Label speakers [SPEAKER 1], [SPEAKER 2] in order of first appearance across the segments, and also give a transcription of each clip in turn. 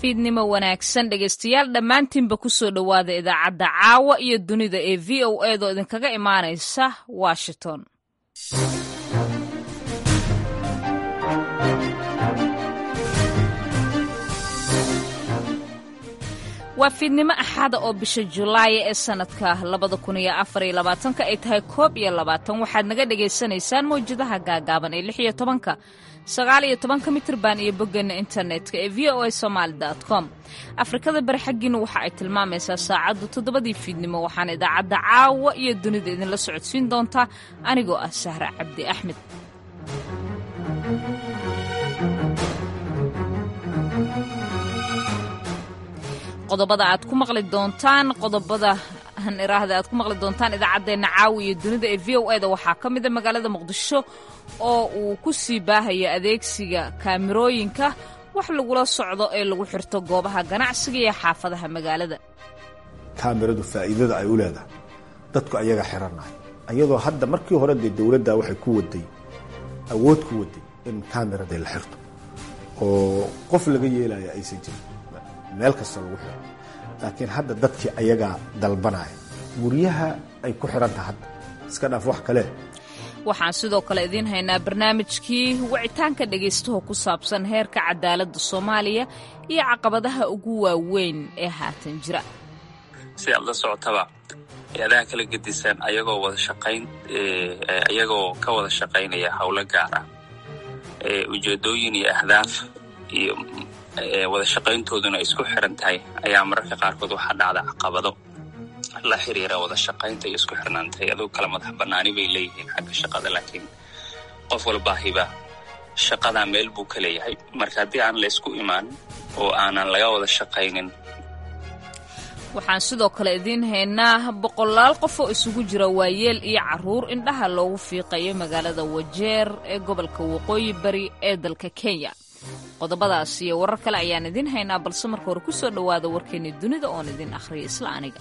[SPEAKER 1] fiidnimo wanaagsan dhegaystayaal dhammaantiinba ku soo dhowaada idaacadda caawa iyo dunida ee v o eedoo idinkaga imaanaysa washington waa fiidnimo axada oo bisha julaay ee sannadka labada kun iyo afar iyo labaatanka ay tahay koob iyo labaatan waxaad naga dhagaysanaysaan mawjadaha gaagaaban ee lix iyo tobanka sagaal iyo tobanka mitirban iyo boggeena internetka ee v o a somaali com afrikada bari xaggiina waxa ay tilmaamaysaa saacaddu toddobadii fiidnimo waxaana idaacadda caawa iyo dunida idinla socodsiin doontaa anigoo ah sahra cabdi axmed qodobada aad ku maqli doontaan qodobada iraahda aad ku maqli doontaan idaacaddeenna caawi iyo dunida ee v o eda waxaa ka mida magaalada muqdisho oo uu ku sii baahaya adeegsiga kaamirooyinka wax lagula socdo ee lagu xirto goobaha ganacsiga iyo xaafadaha magaalada
[SPEAKER 2] kaamiradu faa'iidada ay u leedahay dadku ayaga xirannahay ayadoo hadda markii hore dee dowladda waxay ku waday awood ku waday in kaamirada la xirto oo qof laga yeelaya aysan jirin meel kasta lagu xiro laakiin hadda dadkii ayagaa dalbanaya guryaha ay ku xirantaha hadda iska dhaaf wax kale
[SPEAKER 1] waxaan sidoo kale idiin haynaa barnaamijkii wicitaanka dhegaystaho ku saabsan heerka cadaaladda soomaaliya iyo caqabadaha ugu waaweyn ee haatan jira
[SPEAKER 3] si aad la socotaba hay-adaha kala gedisan ayagoo wada shaqayn ayagoo ka wada shaqaynaya howlo gaar ah ujeedooyin iyo ahdaaf iyo wada shaqayntooduna isku xiran tahay ayaa mararka qaarkood waxaa dhacda caqabado la xiriira wada shaqaynta iyo isku xirnaanta hay-aduhu kala madax banaani bay leeyihiin xagga shaqada laakiin qof walbaahiba shaqadaa meel buu ka leeyahay marka haddii aan la ysku imaanin oo aanan laga wada shaqaynin
[SPEAKER 1] waxaan sidoo kale idiin haynaa boqolaal qof oo isugu jira waayeel iyo caruur indhaha loogu fiiqayo magaalada wajeer ee gobolka waqooyi bari ee dalka kenya qodobadaas iyo warar kale ayaan idiin haynaa balse marka hore ku soo dhowaada warkeenni dunida oon idin akhriya isla aniga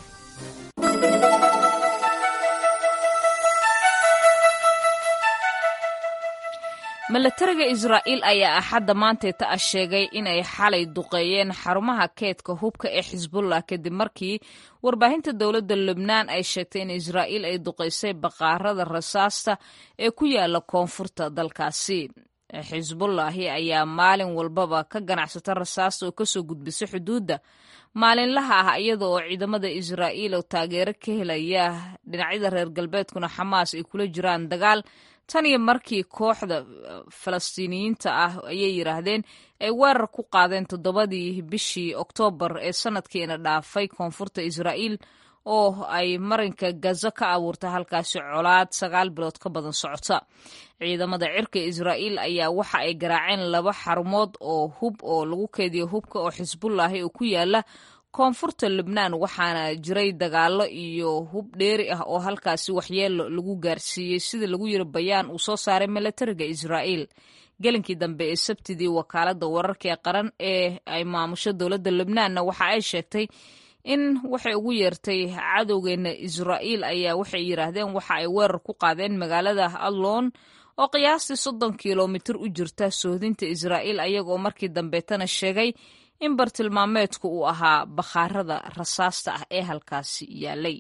[SPEAKER 1] milatariga israa'iil ayaa axadda maanteeta ah sheegay inay xalay duqeeyeen xarumaha keedka hubka ee xisbullah kadib markii warbaahinta dowladda lubnaan ay sheegtay in israa'iil ay duqaysay baqaarada rasaasta ee ku yaala koonfurta dalkaasi xisbullaahi ayaa maalin walbaba ka ganacsata rasaasta oo kasoo gudbisa xuduudda maalinlaha ah iyada oo ciidamada israa'iil oo taageero ka helaya dhinacyada reer galbeedkuna xamaas ay kula jiraan dagaal tan iyo markii kooxda falastiiniyiinta ah ayay yidhaahdeen ay weerar ku qaadeen toddobadii bishii oktoobar ee sanadkiina dhaafay koonfurta israa'iil oo ay marinka gaza ka abuurtay halkaasi colaad sagaal bilood ka badan socota ciidamada cirka israa'iil ayaa waxa ay garaaceen laba xarumood oo hub oo lagu keediyo hubka oo xisbullaahi oo ku yaala koonfurta lubnaan waxaana jiray dagaallo iyo hub dheeri ah oo halkaasi waxyeelo lagu gaarsiiyey sida lagu yiri bayaan uu soo saaray milatariga israa'iil gelinkii dambe ee sabtidii wakaaladda wararka ee qaran ee ay maamusho dowladda lubnaanna waxa ay sheegtay in waxay ugu yeertay cadowgeena israa'iil ayaa waxay yidhaahdeen waxa ay weerar ku qaadeen magaalada adlon oo qiyaastii soddon kilomitir u jirta sohdinta israa'iil ayagoo markii dambeetana sheegay in bartilmaameedku uu ahaa bakhaarada rasaasta ah ee halkaasi yaalay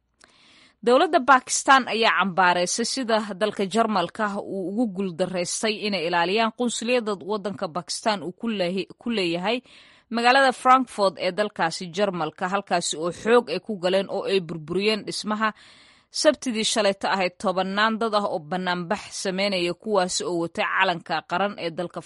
[SPEAKER 1] dowladda bakistan ayaa cambaaraysay sida dalka jarmalka uu ugu guuldaraystay inay ilaaliyaan qunsuliyadda waddanka bakistan uu ku leeyahay magaalada frankfort ee dalkaasi jarmalka halkaasi oo xoog ay ku galeen oo ay burburiyeen dhismaha sabtidii shalayto ahayd tobannaan dad ah oo bannaanbax sameynaya kuwaasi oo watay calanka qaran ee dalka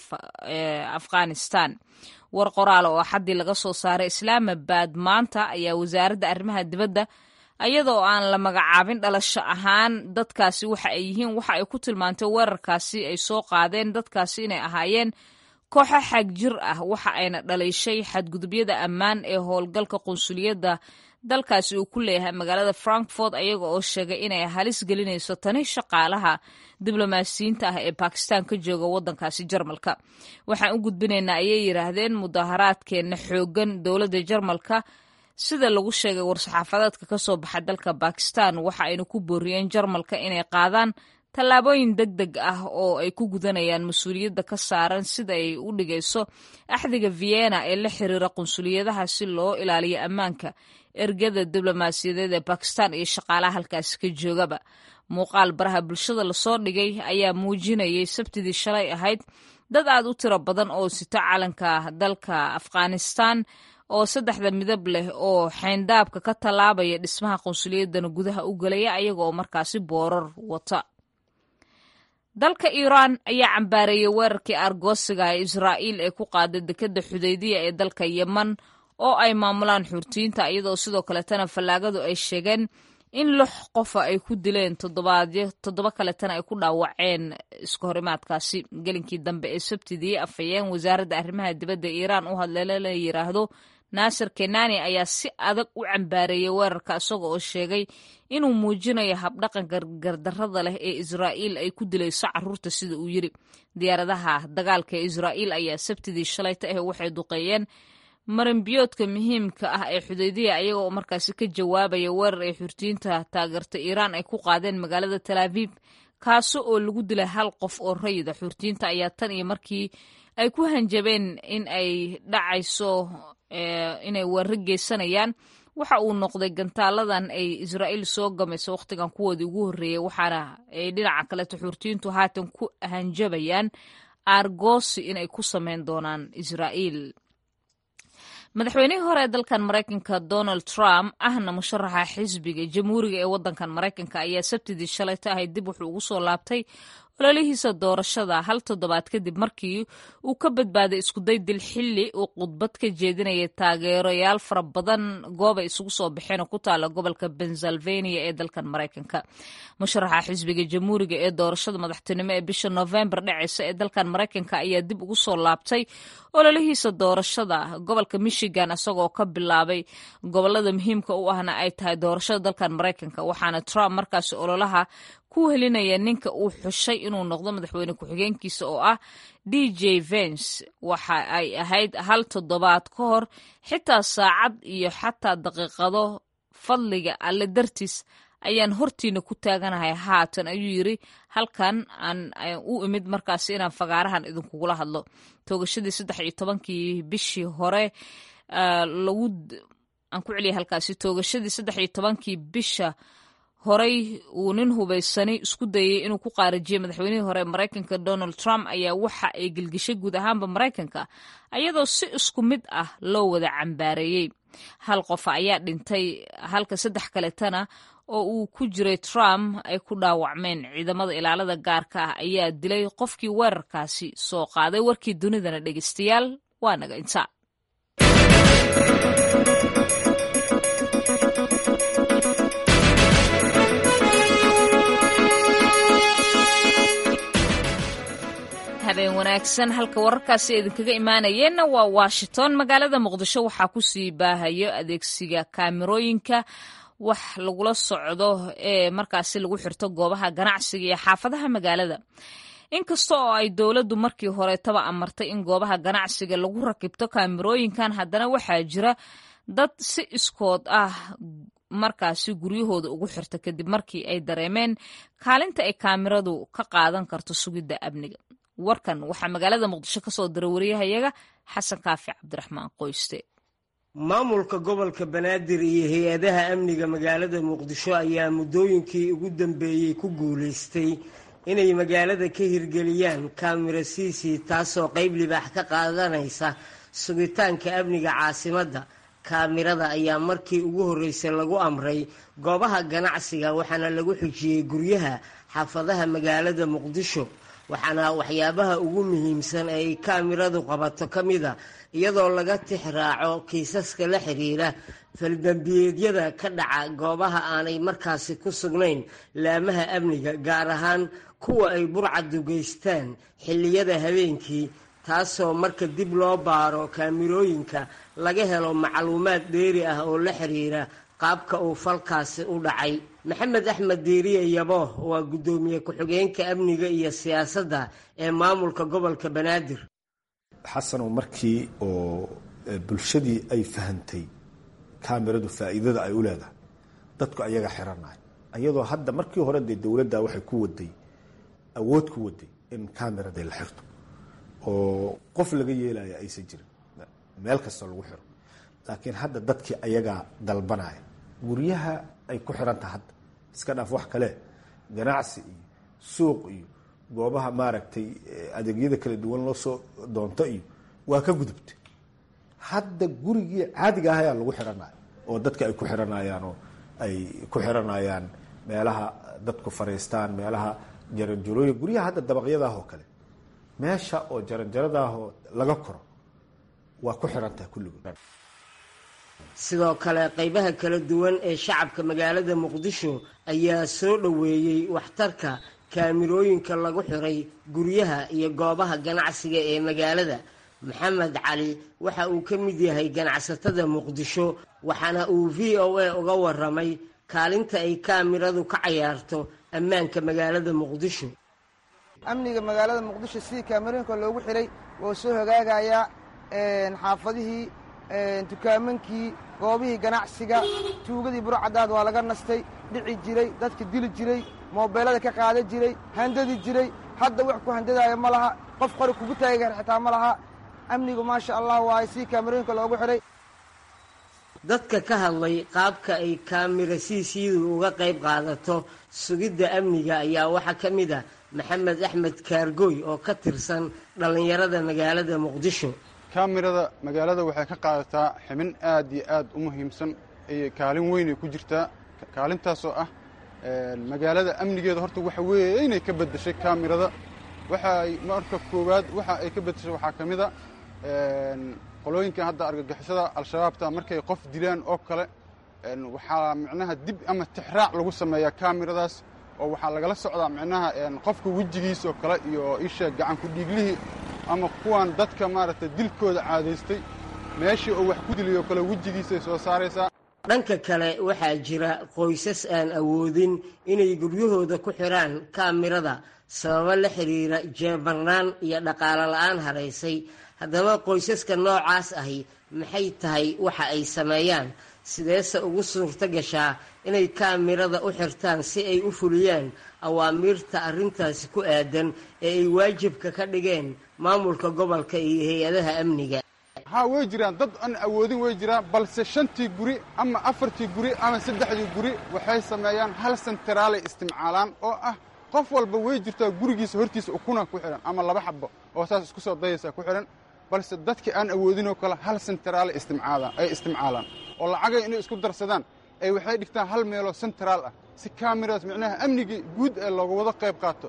[SPEAKER 1] afghanistan war qoraal oo xaddii laga soo saaray islaamabad maanta ayaa wasaaradda arrimaha dibadda iyadoo aan la magacaabin dhalasho ahaan dadkaasi waxa ay yihiin waxa ay ku tilmaantay weerarkaasi ay soo qaadeen dadkaasi inay ahaayeen kooxo xag jir ah waxa ayna dhaliishay xadgudubyada ammaan ee howlgalka qunsuliyadda dalkaasi uu ku leeyahay magaalada frankfort ayaga oo sheegay inay halis gelinayso tani shaqaalaha diblomaasiyiinta ah ee bakistan ka jooga waddankaasi jarmalka waxaan u gudbinaynaa ayay yidhaahdeen mudaharaadkeenna xoogan dowladda jarmalka sida lagu sheegay war-saxaafadeedka ka soo baxa dalka bakistan waxa ayna ku booriyeen jarmalka inay qaadaan tallaabooyin deg deg ah oo ay ku gudanayaan mas-uuliyadda ka saaran sida ay u dhigayso axdiga vienna ee la xiriira qunsuliyadaha si loo ilaaliyo ammaanka ergada diblomaasiyadeed ee bakistan iyo shaqaalaha halkaasi ka joogaba muuqaal baraha bulshada lasoo dhigay ayaa muujinayay sabtidii shalay ahayd dad aad u tiro badan oo sito calanka dalka afghanistan oo saddexda midab leh oo xeyndaabka ka tallaabaya dhismaha qunsuliyadana gudaha u gelaya ayaga oo markaasi boorar wata dalka iiraan ayaa cambaareeyey weerarkii argoosiga ee israa'iil ee ku qaaday dekedda xudaydiya ee dalka yeman oo ay maamulaan xurtiyiinta iyadoo sidoo kaletana fallaagadu ay sheegeen in lix qofa ay ku dileen toddobaadyo toddoba kaletana ay ku dhaawaceen isku horimaadkaasi gelinkii dambe ee sabtidii afhayeen wasaaradda arrimaha dibadda iiraan u hadleele la yidhaahdo naasir kenani ayaa si adag u cambaareeyey weerarka isaga oo sheegay inuu muujinayo habdhaqanka gardarrada leh ee israa'iil ay ku dilayso carruurta sida uu yidhi diyaaradaha dagaalka ee israa'iil ayaa sabtidii shalayta ah waxay duqeeyeen marinbiyoodka muhiimka ah ee xudaydiya ayaga oo markaasi ka jawaabaya weerar ay xurtiyiinta taageerta iiraan ay ku qaadeen magaalada talaabiib kaaso oo lagu dilay hal qof oo rayida xurtiyiinta ayaa tan iyo markii ay ku hanjabeen in ay dhacayso inay weeraro geysanayaan waxa uu noqday gantaaladan ay israa'iil soo gamayso wakhtigan kuwoodii ugu horreeyey waxaana ay dhinaca kaleto xurtiyiintu haatan ku hanjabayaan aargoosi inay ku sameyn doonaan israa'iil madaxweynihii hore ee dalkan maraykanka donald trump ahna musharaxa xisbiga jamhuuriga ee waddankan maraykanka ayaa sabtidii shalayta ahayd dib wuxuu ugu soo laabtay ololihiisa doorashada hal toddobaad kadib markii uu ka badbaaday iskuday dil xilli uu khudbad ka jeedinayay taageerayaal fara badan gooba isugu soo baxeen oo ku taala gobolka pennsylvania ee dalkan maraykanka musharaxa xisbiga jamhuuriga ee doorashada madaxtinimo ee bisha novembar dhacaysa ee dalkan maraykanka ayaa dib ugu soo laabtay ololihiisa doorashada gobolka michigan isagoo ka bilaabay gobolada muhiimka u ahna ay tahay doorashada dalkan maraykanka waxaana trump markaasi ololaha ku helinaya ninka uu xushay inuu noqdo madaxweyne ku-xigeenkiisa oo ah d j vence waxa ay ahayd hal toddobaad ka hor xitaa saacad iyo xataa daqiiqado fadliga alle dartiis ayaan hortiina ku taaganahay haatan ayuu yiri halkan aan u imid markaasi inaan fagaarahan idinkugula hadlo toogashadii saddex iyo tobankii bishii hore lagu aan ku celiyay halkaasi toogashadii saddex iyo tobankii bisha horey uu nin hubaysani isku dayay inuu ku qaarajiyey madaxweynihii hore maraykanka donald trump ayaa waxa ay gelgishay guud ahaanba maraykanka ayadoo si isku mid ah loo wada cambaareeyey hal qofa ayaa dhintay halka saddex kaletana oo uu ku jiray trump ay ku dhaawacmeen ciidamada ilaalada gaarka ah ayaa dilay qofkii weerarkaasi soo qaaday warkii dunidana dhegeystayaal waa naga inta habeen wanaagsan halka wararkaasi idinkaga imaanayeenna waa washington magaalada muqdisho waxaa kusii baahayo adeegsiga kaamirooyinka wax lagula socdo ee markaasi lagu xirto goobaha ganacsiga iyo xaafadaha magaalada inkasta oo ay dowladdu markii horetaba amartay in goobaha ganacsiga lagu rakibto kaamirooyinkan haddana waxaa jira dad si iskood ah markaasi guryahooda ugu xirta kadib markii ay dareemeen kaalinta ay kaamiradu ka qaadan karto sugidda amniga warkan waxaa magaalada muqdisho ka soo diray wariyahayaga xasan kaafi cabdiraxmaan qoyste
[SPEAKER 4] maamulka gobolka banaadir iyo hay-adaha amniga magaalada muqdisho ayaa muddooyinkii ugu dambeeyey ku guulaystay inay magaalada ka hirgeliyaan kaamira siisi taasoo qayb libaax ka qaadanaysa sugitaanka amniga caasimadda kaamirada ayaa markii ugu horreysay lagu amray goobaha ganacsiga waxaana lagu xijiyey guryaha xaafadaha magaalada muqdisho waxaana waxyaabaha ugu muhiimsan ay kaamiradu qabato ka mida iyadoo laga tix raaco kiisaska la xiriira faldambiyeedyada ka dhaca goobaha aanay markaasi ku sugnayn laamaha amniga gaar ahaan kuwa ay burcaddu geystaan xilliyada habeenkii taasoo marka dib loo baaro kaamirooyinka laga helo macluumaad dheeri ah oo la xiriira qaabka uu falkaasi u dhacay maxamed axmed diiriye yabo waa guddoomiye ku-xigeenka amniga iyo siyaasadda ee maamulka gobolka banaadir
[SPEAKER 2] xasanow markii oo bulshadii ay fahantay kaamiradu faa'iidada ay u leedahay dadku ayaga xiranay ayadoo hadda markii hore dee dowladda waxay ku waday awood ku waday in camerada la xirto oo qof laga yeelaya aysan jirin meel kasta lagu xiro laakiin hadda dadkii ayagaa dalbanaya guryaha ay ku xiran taha hadda iska dhaaf wax kale ganacsi iyo suuq iyo goobaha maaragtay adeegyada kala duwan loo soo doonto iyo waa ka gudubtay hadda gurigii caadiga ah ayaa lagu xiranaya oo dadka ay ku xiranayaan oo ay ku xiranayaan meelaha dadku fariistaan meelaha jaranjarooyin guryaha hadda dabaqyadaah oo kale meesha oo jaranjaradaahoo laga koro waa ku xiran tahay kulligood
[SPEAKER 4] sidoo kale qaybaha kala duwan ee shacabka magaalada muqdisho ayaa soo dhoweeyey waxtarka kaamirooyinka lagu xiray guryaha iyo goobaha ganacsiga ee magaalada maxamed cali waxa uu ka mid yahay ganacsatada muqdisho waxaana uu v o a uga waramay kaalinta ay kaamiradu ka cayaarto ammaanka magaalada muqdisho
[SPEAKER 5] amniga magaalada muqdisho sidii kaamirooyinka loogu xiray wuu soo hagaagayaa xaafadihii dukaamankii goobihii ganacsiga tuugadii burcadaad waa laga nastay dhici jiray dadka dili jiray moobeelada ka qaadan jiray handadi jiray hadda wax ku handadaaya ma laha qof qori kugu taagi kara xitaa ma laha amnigu maasha allah waaye sidii kaamirooyinka loogu xiray
[SPEAKER 4] dadka ka hadlay qaabka ay kaamira siisiyadu uga qayb qaadato sugidda amniga ayaa waxaa ka mid a maxamed axmed kaargooy oo ka tirsan dhallinyarada magaalada muqdisho
[SPEAKER 6] kaamirada magaalada waxay ka qaadataa xibin aad iyo aad u muhiimsan iyo kaalin weynay ku jirtaa kaalintaasoo ah magaalada amnigeeda horta waxa weeye inay ka beddeshay kaamirada waxaay marka koowaad waxa ay ka beddeshay waxaa ka mid a qolooyinkan hadda argagixisada al-shabaabta markay qof dilaan oo kale waxaa micnaha dib ama tixraac lagu sameeyaa kaamiradaas oo waxaa lagala socdaa micnaha qofka wejigiis oo kale iyo isha gacanku dhiiglihii ama kuwan dadka maaragtay dilkooda caadaystay meeshii oo wax ku diliyoo kale wejigiisay soo saaraysaa
[SPEAKER 4] dhanka kale waxaa jira qoysas aan awoodin inay guryahooda ku xidhaan kaamirada sababo la xidhiira jeebarnaan iyo dhaqaalo la'aan haraysay haddaba qoysaska noocaas ahi maxay tahay waxa ay sameeyaan sideese ugu suurto gashaa inay kaamirada u xirtaan si ay u fuliyaan awaamiirta arrintaasi ku aadan ee ay waajibka ka dhigeen maamulka gobolka iyo hay-adaha amniga
[SPEAKER 6] haa way jiraan dad aan awoodin way jiraan balse shantii guri ama afartii guri ama saddexdii guri waxay sameeyaan hal senteraalay istimcaalaan oo ah qof walba way jirtaa gurigiisa hortiisa ukuna ku xidhan ama laba xabo oo saas isku soo dayaysa ku xidhan balse dadkii aan awoodinoo kale hal senteraalay istimcaalaan ay istimcaalaan oo lacagay inay isku darsadaan ay waxay dhigtaan hal meeloo senteraal ah si kaamiradas micnaha amnigii guud ee looga wada qayb qaato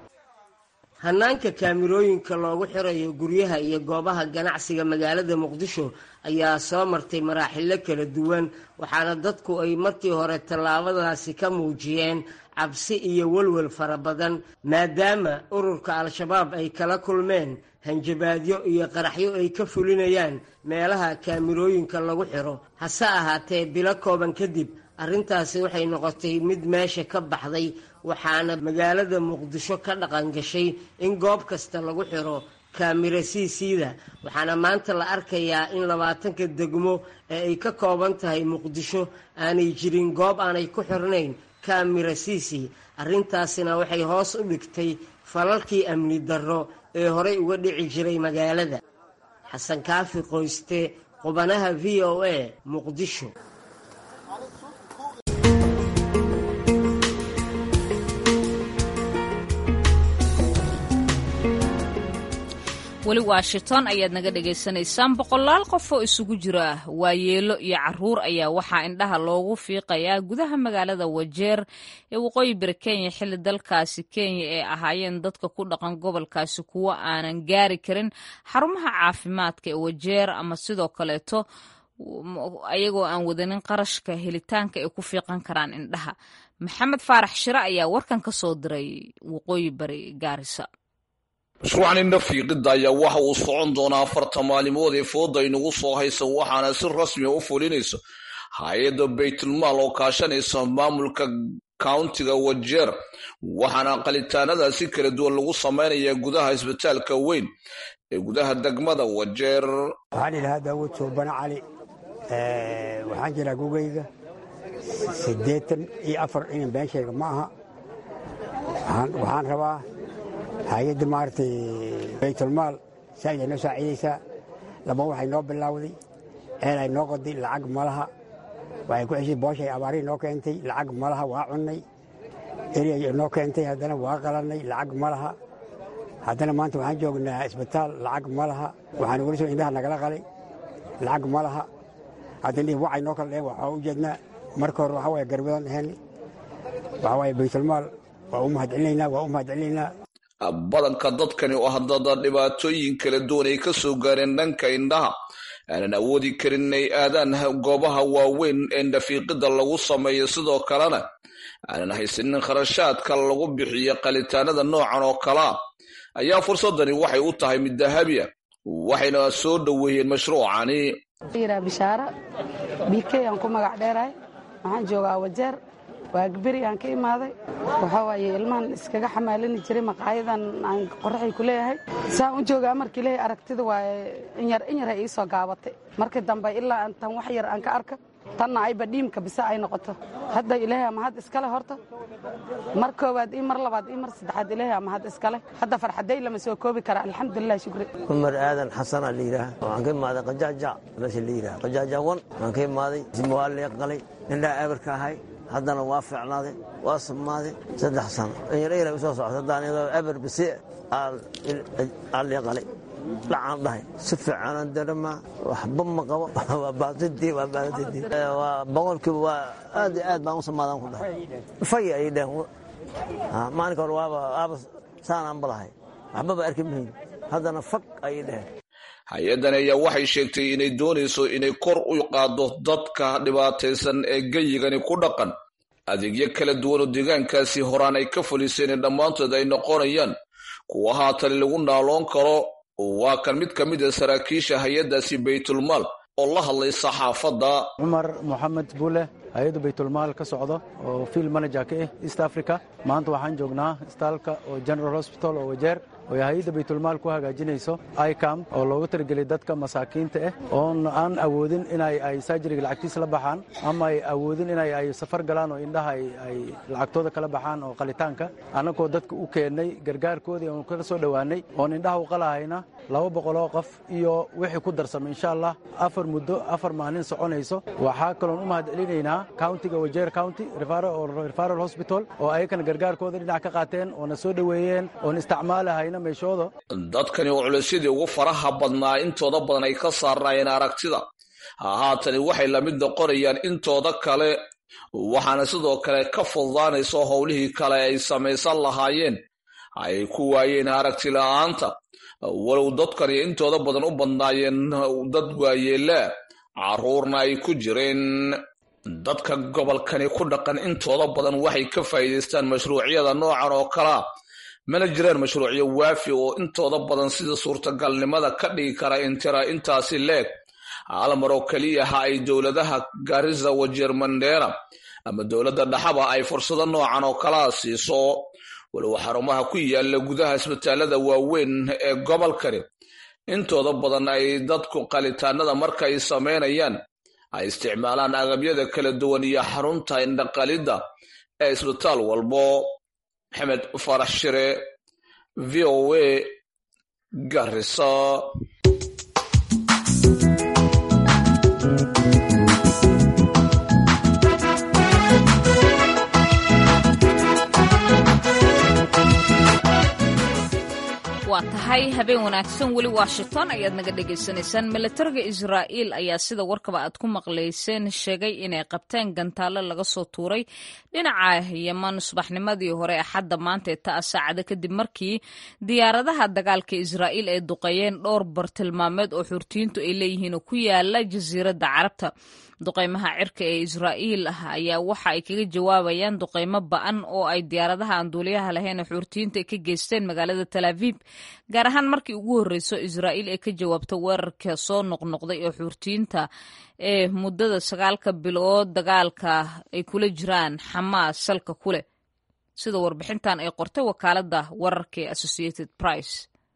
[SPEAKER 4] hannaanka kaamirooyinka loogu xirayo guryaha iyo goobaha ganacsiga magaalada muqdisho ayaa soo martay maraaxilo kala duwan waxaana dadku ay markii hore tallaabadaasi ka muujiyeen cabsi iyo welwel fara badan maadaama ururka al-shabaab ay kala kulmeen hanjabaadyo iyo qaraxyo ay ka fulinayaan meelaha kaamirooyinka lagu xiro hase ahaatee bilo kooban kadib arrintaasi waxay noqotay mid meesha ka baxday waxaana magaalada muqdisho ka dhaqan gashay in goob kasta lagu xiro kaamira siisiida waxaana maanta la arkayaa in labaatanka degmo ee ay ka kooban tahay muqdisho aanay jirin goob aanay ku xirnayn kaamira siisi arrintaasina waxay hoos u dhigtay falalkii amni darro ee horey uga dhici jiray magaalada xasan kaafi qoyste qubanaha v o a muqdisho
[SPEAKER 1] weli washington ayaad naga dhagaysanaysaan boqolaal qof oo isugu jira waayeelo iyo caruur ayaa waxaa indhaha loogu fiiqayaa gudaha magaalada wajeer ee waqooyi bari kenya xilli dalkaasi kenya ay ahaayeen dadka ku dhaqan gobolkaasi kuwo aanan gaari karin xarumaha caafimaadka ee wajeer ama sidoo kaleeto ayagoo aan wadanin qarashka helitaanka ay ku fiiqan karaan indhaha maxamed faarax shire ayaa warkan ka soo diray waqooyi bari gaarisa
[SPEAKER 7] mashruucan indha fiiqidda ayaa waxa uu socon doonaa afarta maalimood ee fooda inagu soo haysa waxaana si rasmiga u fulinaysa hay-adda baytulmaal oo kaashanaysa maamulka countiga wajeer waxaana qalitaanadaasi kala duwan lagu samaynayaa gudaha isbitaalka weyn ee gudaha degmada wajeer
[SPEAKER 8] waxaan idhahaa daawud suubane cali waxaan jiraa gugayga siddeetan iyo afar inan been sheega ma aha waxaan rabaa hay-adda maaragtay baytulmaal saaid ay noo saaciidaysaa laba waxay noo bilaawday ceel ay noo qoday lacag malaha waxay ku ceshay booshay abaarihi noo keentay lacag malaha waa cunnay eriyay noo keentay haddana waa qalannay lacag malaha haddana maanta waxaan joognaa isbitaal lacag ma laha waxaan weli soo indhaha nagala qalay lacag ma laha haddana wacay noo kala dheen waxaa u jeednaa marka hore waxaa waye garbadan ahayn waxaa waaye baytulmaal waa u mahadcelinaynaa waa u mahadcelinaynaa
[SPEAKER 7] badanka dadkani oo haddada dhibaatooyin kala duwan ay ka soo gaareen dhanka indhaha aanan awoodi karin inay aadaan goobaha waaweyn ee dhafiiqida lagu sameeyo sidoo kalena aanan haysanin kharashaadka lagu bixiyo qalitaanada noocan oo kalea ayaa fursadani waxay u tahay mid dahabi a waxayna soo dhoweeyeen mashruucani
[SPEAKER 9] yiraa bishaara bikey aan ku magac dheerahay waxaan joogaa wajeer waagaberi aan ka imaaday waxaa waaye ilmahan iskaga xamaalini jiray maqaayadan aan qoraxay ku leeyahay saan u joogaa markii leeyahay aragtida waaye inyar inyar ay ii soo gaabatay markii dambe ilaa tan wax yar aan ka arka tanna ayba dhiimka bise ay noqoto hadda ilaahay ama had iskale horta mar koowaad ii mar labaad ii mar saddexaad ilaahay ama had iskale hadda farxaday lama soo koobi kara alxamdulilah shukri
[SPEAKER 10] cumar aadan xasanaa la yidhaah waxaan ka imaaday qajaajac meesha la yidhaha qajaajawan waan ka imaaday waa leeqalay indhaa eberka ahay haddana waa fiicnaaday waa submaaday saddex sano inyar usoo socota haddaan eber bisi aa leeqalay dhacaan dhahay si fiicanaan darama waxba ma qabo waa baatidii waa baatidii waa boqolkiiba waa aad iyo aad baan u samaadaan ku dhahay fay ay dheheen maalinka hore waaba waaba saanaan balahay waxbaba arki mahayn haddana fag ayay dheheen
[SPEAKER 7] hay-addan ayaa waxay sheegtay inay doonayso inay kor u qaaddo dadka dhibaataysan ee geyigani ku dhaqan adeegyo kala duwan oo deegaankaasi horaan ay ka fuliseen dhammaantood ay noqonayaan kuwa haatan lagu naaloon karo waa kan mid ka mid a saraakiisha hay-addaasi baytulmaal oo la hadlay saxaafadda
[SPEAKER 11] cumar moxamed buule hay-adda baytulmaal ka socdo oo field manager ka ah east africa maanta waxaan joognaa istaalka oo general hospital oo wajeer oo hay-adda baytulmaal ku hagaajinayso icam oo loogu talagelay dadka masaakiinta ah oon aan awoodin inay ay saajiriga lacagtiis la baxaan ama ay awoodin inay ay safar galaan oo indhaha ay lacagtooda kala baxaan oo qalitaanka annagoo dadka u keennay gargaarkoodii oon kala soo dhowaanay oon indhaha u qalahayna laba boqoloo qof iyo wixii ku darsamay insha allah afar muddo afar maalin soconayso waxaa kaloon u mahadcelinaynaa countiga wajeer county referal hospital oo ayakana gargaarkooda dhinac ka qaateen oona soo dhoweeyeen oon isticmaalahayna meeshooda
[SPEAKER 7] dadkani oo culaysyadii ugu faraha badnaa intooda badan ay ka saarnaayeen aragtida haatani waxay la mid noqonayaan intooda kale waxaana sidoo kale ka fududaanayso howlihii kale ay samaysan lahaayeen ay ku waayeen aragti la'aanta walow dadkani intooda badan u badnaayeen dad waayeelaa carruurna ay ku jireen dadka gobolkani ku dhaqan intooda badan waxay ka faa'iidaystaan mashruucyada noocan oo kalea mana jiraan mashruucyo waafi oo intooda badan sida suurtagalnimada ka dhigi kara intira intaasi leeg hal mar oo keliya ha ay dowladaha garisa wajeer mandheera ama dowladda dhaxaba ay fursado noocan oo kalea siiso walow xarumaha ku yaala gudaha isbitaalada waaweyn ee gobolkani intooda badan ay dadku qalitaanada marka ay samaynayaan ay isticmaalaan agabyada kala duwan iyo xarunta indhaqalidda ee isbitaal walbo maxamed farax shire v o a garisa
[SPEAKER 1] waa tahay habeen wanaagsan weli washington ayaad naga dhagaysanaysaan milatariga israa'iil ayaa sida warkaba aad ku maqlayseen sheegay inay qabteen gantaallo laga soo tuuray dhinaca yeman subaxnimadii hore axadda maanta ee ta'a saacada kadib markii diyaaradaha dagaalka israa'iil ay duqeeyeen dhowr bartilmaameed oo xurtiyiintu ay leeyihiin oo ku yaala jasiiradda carabta duqeymaha cirka ee israa'iil ah ayaa waxa ay kaga jawaabayaan duqeymo ba'an oo ay diyaaradaha aan duuliyaha lahayn ee xuurtiyiinta ay ka geysteen magaalada talaaviib gaar ahaan markii ugu horreyso israa'iil ay ka jawaabto weerarka soo noqnoqday ee xuurtiyiinta ee muddada sagaalka bilood dagaalka ay kula jiraan xamaas salka ku leh sida warbixintan ay qortay wakaaladda wararka ee associated price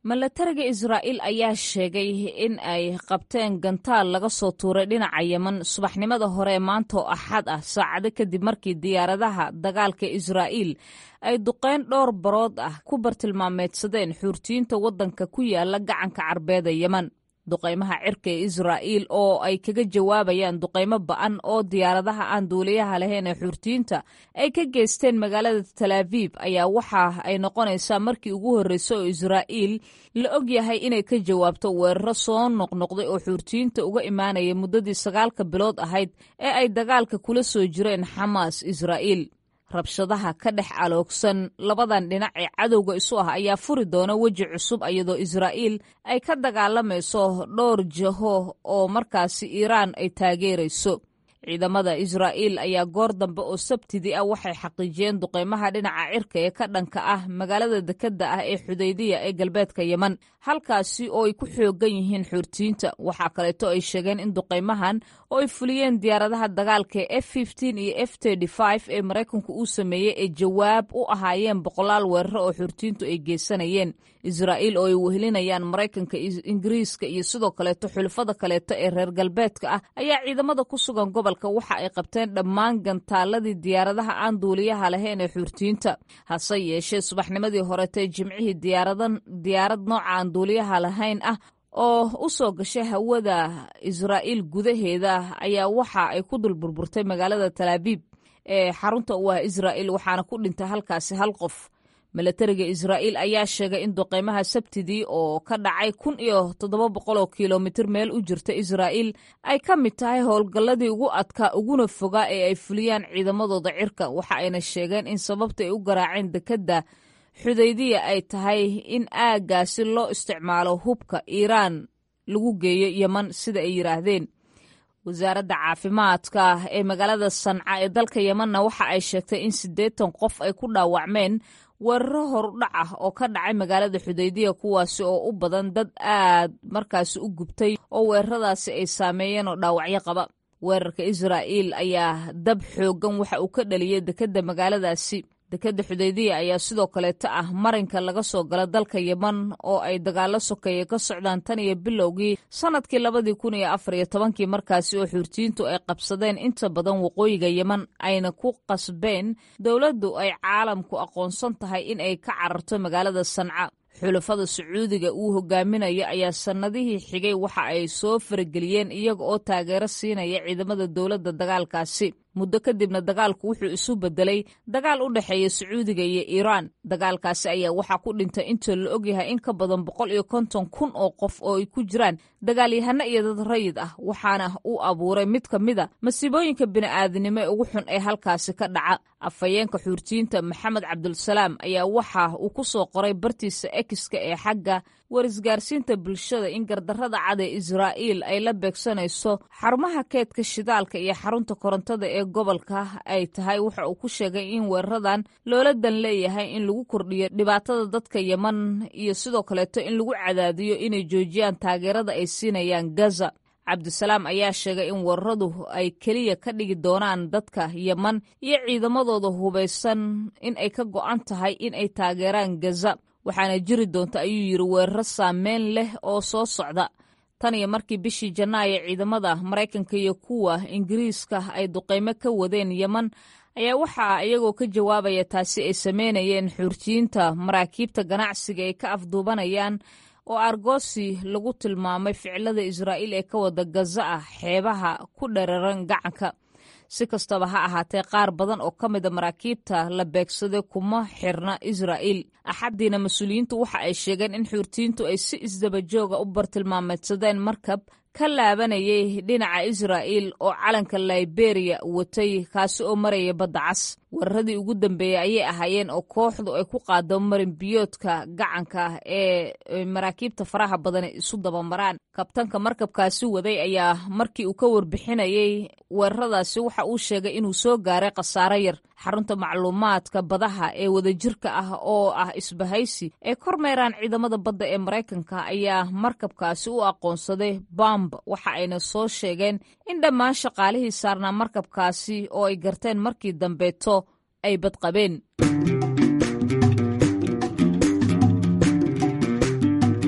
[SPEAKER 1] milatariga israa'iil ayaa sheegay in ay qabteen gantaal laga soo tuuray dhinaca yeman subaxnimada hore maanta oo axad ah saacado kadib markii diyaaradaha dagaalka israa'iil ay duqeyn dhowr barood ah ku bartilmaameedsadeen xuurtiyiinta waddanka ku yaala gacanka carbeeda yeman duqaymaha cirka ee israa'iil oo ay kaga jawaabayaan duqaymo ba'an oo diyaaradaha aan duuliyaha lahayn ee xuurtiyiinta ay ka geysteen magaalada talaabiib ayaa waxa ay noqonaysaa markii ugu horreysa oo israa'iil la og yahay inay ka jawaabto weeraro soo noqnoqday oo xuurtiyiinta uga imaanaya muddadii sagaalka bilood ahayd ee ay dagaalka kula soo jireen xamaas israa'iil rabshadaha ka dhex aloogsan labadan dhinac ee cadowga isu ah ayaa furi doona weji cusub iyadoo israa'iil ay ka dagaalamayso dhowr jaho oo markaasi iiraan ay taageerayso ciidamada israa'iil ayaa goor dambe oo sabtidii ah waxay xaqiijiyeen duqeymaha dhinaca cirka ee ka dhanka ah magaalada dekedda ah ee xudaydiya ee galbeedka yeman halkaasi oo ay ku xoogan yihiin xuurtiyiinta waxaa kaleeto ay sheegeen in duqeymahan oo ay fuliyeen diyaaradaha dagaalka ee f iyo f ee maraykanku uu sameeyey ay jawaab u ahaayeen boqolaal weeraro oo xuurtiyiintu ay geysanayeen israa'iil oo ay wehelinayaan maraykanka ingiriiska iyo sidoo kaleeto xulafada kaleeto ee reer galbeedka ah ayaa ciidamada ku sugan gobolka waxa ay qabteen dhammaan gantaaladii diyaaradaha aan duuliyaha lahayn ee xuurtiyiinta hase yeeshee subaxnimadii horetee jimcihii diyaarad nooca aan duuliyaha lahayn ah oo u soo gashay hawada israa'iil gudaheeda ayaa waxa ay ku dul burburtay magaalada talaabiib ee xarunta u ah israa'iil waxaana ku dhintay halkaasi hal qof milatariga israa'iil ayaa sheegay in duqeymaha sabtidii oo ka dhacay kun iyo toddoba boqol oo kilomitir meel u jirta israa'iil ay ka mid tahay howlgalladii ugu adkaa uguna fogaa ee ay fuliyaan ciidamadooda cirka waxa ayna sheegeen in sababta ay u garaaceen dekedda xudaydiya ay tahay in aaggaasi loo isticmaalo hubka iiraan lagu geeyo yeman sida ay yidhaahdeen wasaaradda caafimaadka ee magaalada sanca ee dalka yemanna waxa ay sheegtay in siddeetan qof ay ku dhaawacmeen weeraro horudhac ah oo ka dhacay magaalada xudaydiya kuwaasi oo u badan dad aad markaasi u gubtay oo weeraradaasi ay saameeyeen oo dhaawacyo qaba weerarka israa'iil ayaa dab xooggan waxa uu ka dhaliyey dekedda magaaladaasi dekedda xudaydiya ayaa sidoo kaleeto ah marinka laga soo gala dalka yeman oo ay dagaallo sokeeye ka socdaan tan iyo bilowgii sannadkii labadii kun iyo afar iyo tobankii markaasi oo xuurtiyiintu ay qabsadeen inta badan waqooyiga yeman ayna ku qasbeen dowladdu ay caalamku aqoonsan tahay in ay ka cararto magaalada sanca xulafada sacuudiga uu hogaaminayo ayaa sannadihii xigay waxa ay soo farageliyeen iyaga oo taageero siinaya ciidamada dowladda dagaalkaasi muddo kadibna dagaalku wuxuu isu bedelay dagaal u dhexeeya sacuudiga iyo iiraan dagaalkaasi ayaa waxaa ku dhintay inta la ogyahay in ka badan boqol iyo konton kun oo qof oo ay ku jiraan dagaalyahano iyo dad rayid ah waxaana uu abuuray mid ka mid a masiibooyinka bini'aadanimo ee ugu xun ee halkaasi ka dhaca afhayeenka xuurtiyiinta maxamed cabdulsalaam ayaa waxa uu ku soo qoray bartiisa ekiska ee xagga warisgaarsiinta bulshada in gardarrada cad ee israa'iil ay la beegsanayso xarumaha keedka shidaalka iyo xarunta korontada ee gobolka ay tahay waxa uu ku sheegay in weeraradan loola dan leeyahay in lagu kordhiyo dhibaatada dadka yeman iyo sidoo kaleeto in lagu cadaadiyo inay joojiyaan taageerada ay siinayaan gaza cabdisalaam ayaa sheegay in weeraradu ay keliya ka dhigi doonaan dadka yeman iyo ciidamadooda hubaysan in ay ka go'an tahay in ay taageeraan gaza waxaana jiri doonta ayuu yidhi weeraro saameyn leh oo soo socda tan iyo markii bishii janaayo ciidamada maraykanka iyo kuwa ingiriiska ay duqeymo ka wadeen yeman ayaa waxaa iyagoo ka jawaabaya taasi ay sameynayeen xuurtiyiinta maraakiibta ganacsiga ay ka afduubanayaan oo argosi lagu tilmaamay ficilada israa'iil ee ka wada gaza ah xeebaha ku dhararan gacanka si kastaba ha ahaatee qaar badan oo ka mida maraakiibta la beegsaday kuma xirna israa'iil axaddiina mas-uuliyiintu waxa ay sheegeen in xuurtiyiintu ay si isdabajooga u bartilmaameedsadeen markab ka laabanayay dhinaca israa'iil oo calanka liberiya watay kaasi oo maraya badda cas weeraradii ugu dambeeyey ayay ahaayeen oo kooxdu ay ku qaado marin biyoodka gacanka ee maraakiibta faraha badan isu dabamaraan kabtanka markabkaasi waday ayaa markii uu ka warbixinayay weeraradaasi waxa uu sheegay inuu soo gaaray khasaaro yar xarunta macluumaadka badaha ee wadajirka ah oo ah isbahaysi ee kormeeraan ciidamada badda ee maraykanka ayaa markabkaasi u aqoonsaday bamb waxa ayna soo sheegeen in dhammaan shaqaalihii saarnaa markabkaasi oo ay garteen markii dambeeto ay badqabeen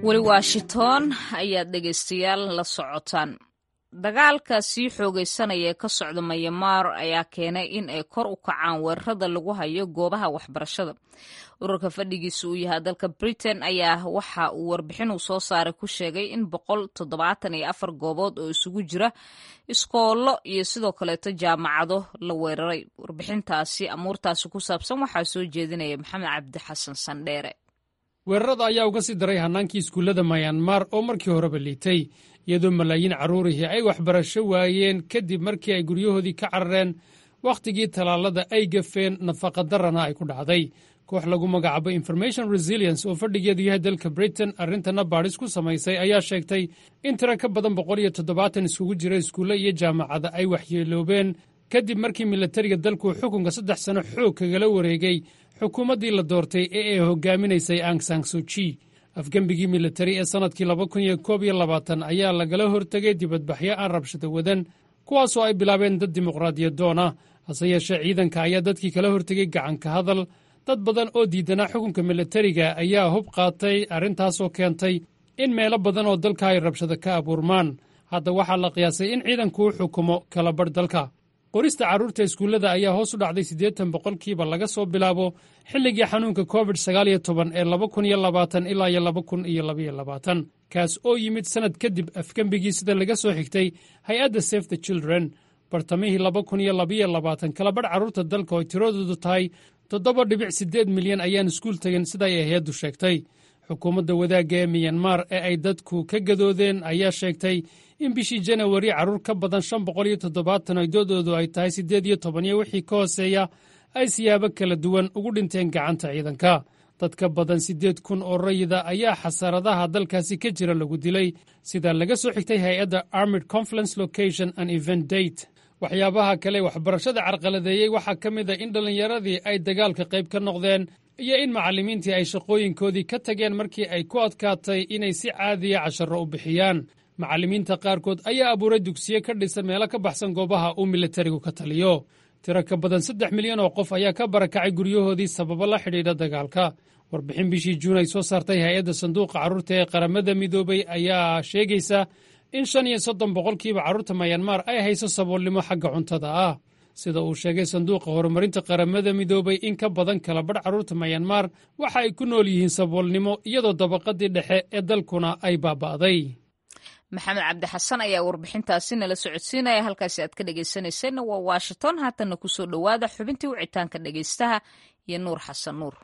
[SPEAKER 1] weli washington ayaad dhegaystayaal la socotaan dagaalka sii xoogaysanaya ee ka socda mayamaar ayaa keenay in ay kor u kacaan weerarada lagu hayo goobaha waxbarashada ururka fadhigiisa uu yahay dalka britain ayaa waxa uu warbixin uu soo saaray ku sheegay in boqol toddobaatan iyo afar goobood oo isugu jira iskoollo iyo sidoo kaleeto jaamacado la weeraray warbixintaasi amuurtaasi ku saabsan waxaa soo jeedinaya maxamed cabdi xasan sandheere
[SPEAKER 12] weerarada ayaa uga sii daray hannaankii iskuullada mayanmar oo markii horeba liitay iyadoo malaayiin carruurihii ay waxbarasho waayeen kadib markii ay guryahoodii ka carareen wakhtigii tallaalada ay gafeen nafaqadarrana ay ku dhacday koox lagu magacaabo information resilience oo fadhigeedu yahay dalka britain arrintana baadhis ku samaysay ayaa sheegtay in tiro ka badan boqol iyo toddobaatan iskugu jira iskuulle iyo jaamacada ay waxyeeloobeen kadib markii milatariga dalku xukunka saddex sano xoog kagala wareegay xukuumaddii la doortay ee ay hogaaminaysay ang sangsuji afgembigii militari ee sannadkii laba kun iyo koob iyo labaatan ayaa lagala hortegay dibadbaxyo aan rabshado wadan kuwaasoo ay bilaabeen dad dimuqraadiyadoon ah hase yeeshee ciidanka ayaa dadkii kala hortegay gacanka hadal dad badan oo diidanaa xukunka militariga ayaa hub qaatay arrintaasoo keentay in meelo badan oo dalka ay rabshado ka abuurmaan hadda waxaa la qiyaasay in ciidanku u xukumo kala badh dalka qorista carruurta iskuullada ayaa hoos u dhacday siddeetan boqolkiiba laga soo bilaabo xilligii xanuunka covid sagaal iyo toban ee laba kun iyo labaatan ilaa iyo laba kun iyo labaiyo labaatan kaas oo yimid sannad kadib afgembigii sida laga soo xigtay hay-adda safe the children bartamihii laba kun iyo labaiyo labaatan kalabadh carruurta dalka oo tiradoodu tahay toddoba dhibic siddeed milyan ayaan iskuul tegin siday hay-addu sheegtay xukuumadda wadaagga ee miyanmar ee ay dadku ka gadoodeen ayaa sheegtay in bishii janawari carruur ka badan shan boqol iyo toddobaatan ay doodoodu ay tahay siddeed iyo toban iyo wixii ka hooseeya ay siyaabo kala duwan ugu dhinteen gacanta ciidanka dad ka badan siddeed kun oo rayida ayaa xasaradaha dalkaasi ka jira lagu dilay sida laga soo xigtay hay-adda armid conference location and event date waxyaabaha kale waxbarashada carqaladeeyey waxaa ka mid a in dhallinyaradii ay dagaalka qayb ka noqdeen iyo in macallimiintii ay shaqooyinkoodii ka tageen markii ay ku adkaatay inay si caadiya casharro u bixiyaan macallimiinta qaarkood ayaa abuuray dugsiye ka dhisan meelo ka baxsan goobaha uu militarigu ka taliyo tiro ka badan saddex milyan oo qof ayaa ka barakacay guryahoodii sababo la xidhiidha dagaalka warbixin bishii juun ay soo saartay hay-adda sanduuqa carruurta ee qaramada midoobay ayaa sheegaysa in shan iyo soddon boqolkiiba carruurta mayanmar ay hayso saboolnimo xagga cuntada ah sida uu sheegay sanduuqa horumarinta qaramada midoobay in ka badan kala badh carruurta mayanmar waxa ay ku nool yihiin saboolnimo iyadoo dabaqadii dhexe ee dalkuna ay baaba'day
[SPEAKER 1] maxamed cabdi xasan ayaa warbixintaasi nala socodsiinaya halkaasi aad ka dhegaysanayseena waa washington haatanna kusoo dhowaada xubintii wicitaanka dhegaystaha iyo nuur xasan nuur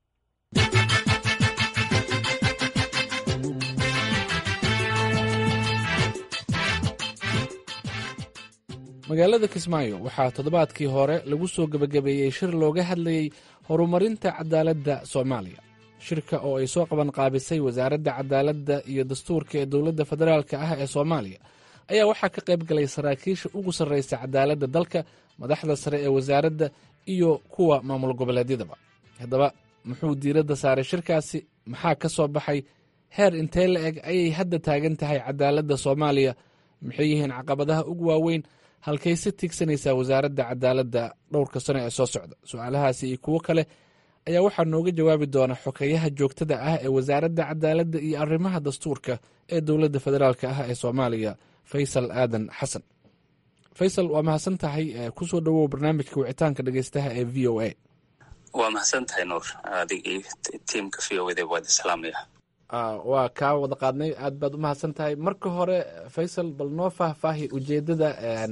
[SPEAKER 13] magaalada kismaayo waxaa toddobaadkii hore lagu soo gebagabeeyey shir looga hadlayey horumarinta cadaaladda soomaaliya shirka oo ay soo qaban qaabisay wasaaradda cadaaladda iyo dastuurka ee dowladda federaalka ah ee soomaaliya ayaa waxaa ka qayb galay saraakiisha ugu sarraysa cadaaladda dalka madaxda sare ee wasaaradda iyo kuwa maamul goboleedyadaba haddaba muxuu diiradda saaray shirkaasi maxaa ka soo baxay heer intee la eg ayay hadda taagan tahay cadaaladda soomaaliya maxay yihiin caqabadaha ugu waaweyn halkay si tiigsanaysaa wasaaradda cadaaladda dhowrka sano ee soo socda su-aalahaasi iyo kuwo kale ayaa waxaa nooga jawaabi doona xokeyaha joogtada ah ee wasaaradda cadaaladda iyo arrimaha dastuurka ee dowladda federaalk ah ee soomaaliya faysal aadan xasan faysal waa mahadsan tahay kusoo dhowow barnaamijka wicitaanka dhegeystaha ee v o a
[SPEAKER 3] waa mahadsan tahay nuur adig iyo tiimka v o da waad islaamaya
[SPEAKER 13] waa kaa wada qaadnay aad baad u mahadsan tahay marka hore faysal bal noo faahfaahi ujeedada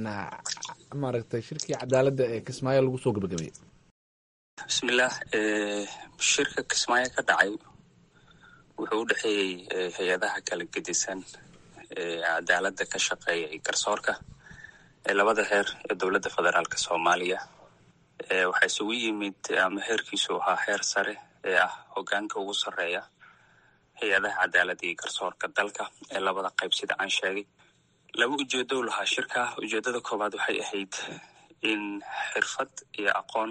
[SPEAKER 13] maaragtay shirkii cadaaladda ee kismaayo lagu soo gabagabeeyey
[SPEAKER 3] bismillaah shirka kismaayo ka dhacay wuxuu u dhexeeyey hay-adaha kala gedisan ee cadaaladda ka shaqeeya iyo garsoorka ee labada heer ee dowladda federaalka soomaaliya waxaa isugu yimid ama heerkiisu ahaa heer sare ee ah hogaanka ugu sarreeya hay-adaha cadaaladda iyo garsoorka dalka ee labada qayb sida aan sheegay laba ujeedo lahaa shirka ujeedada koowaad waxay ahayd in xirfad iyo aqoon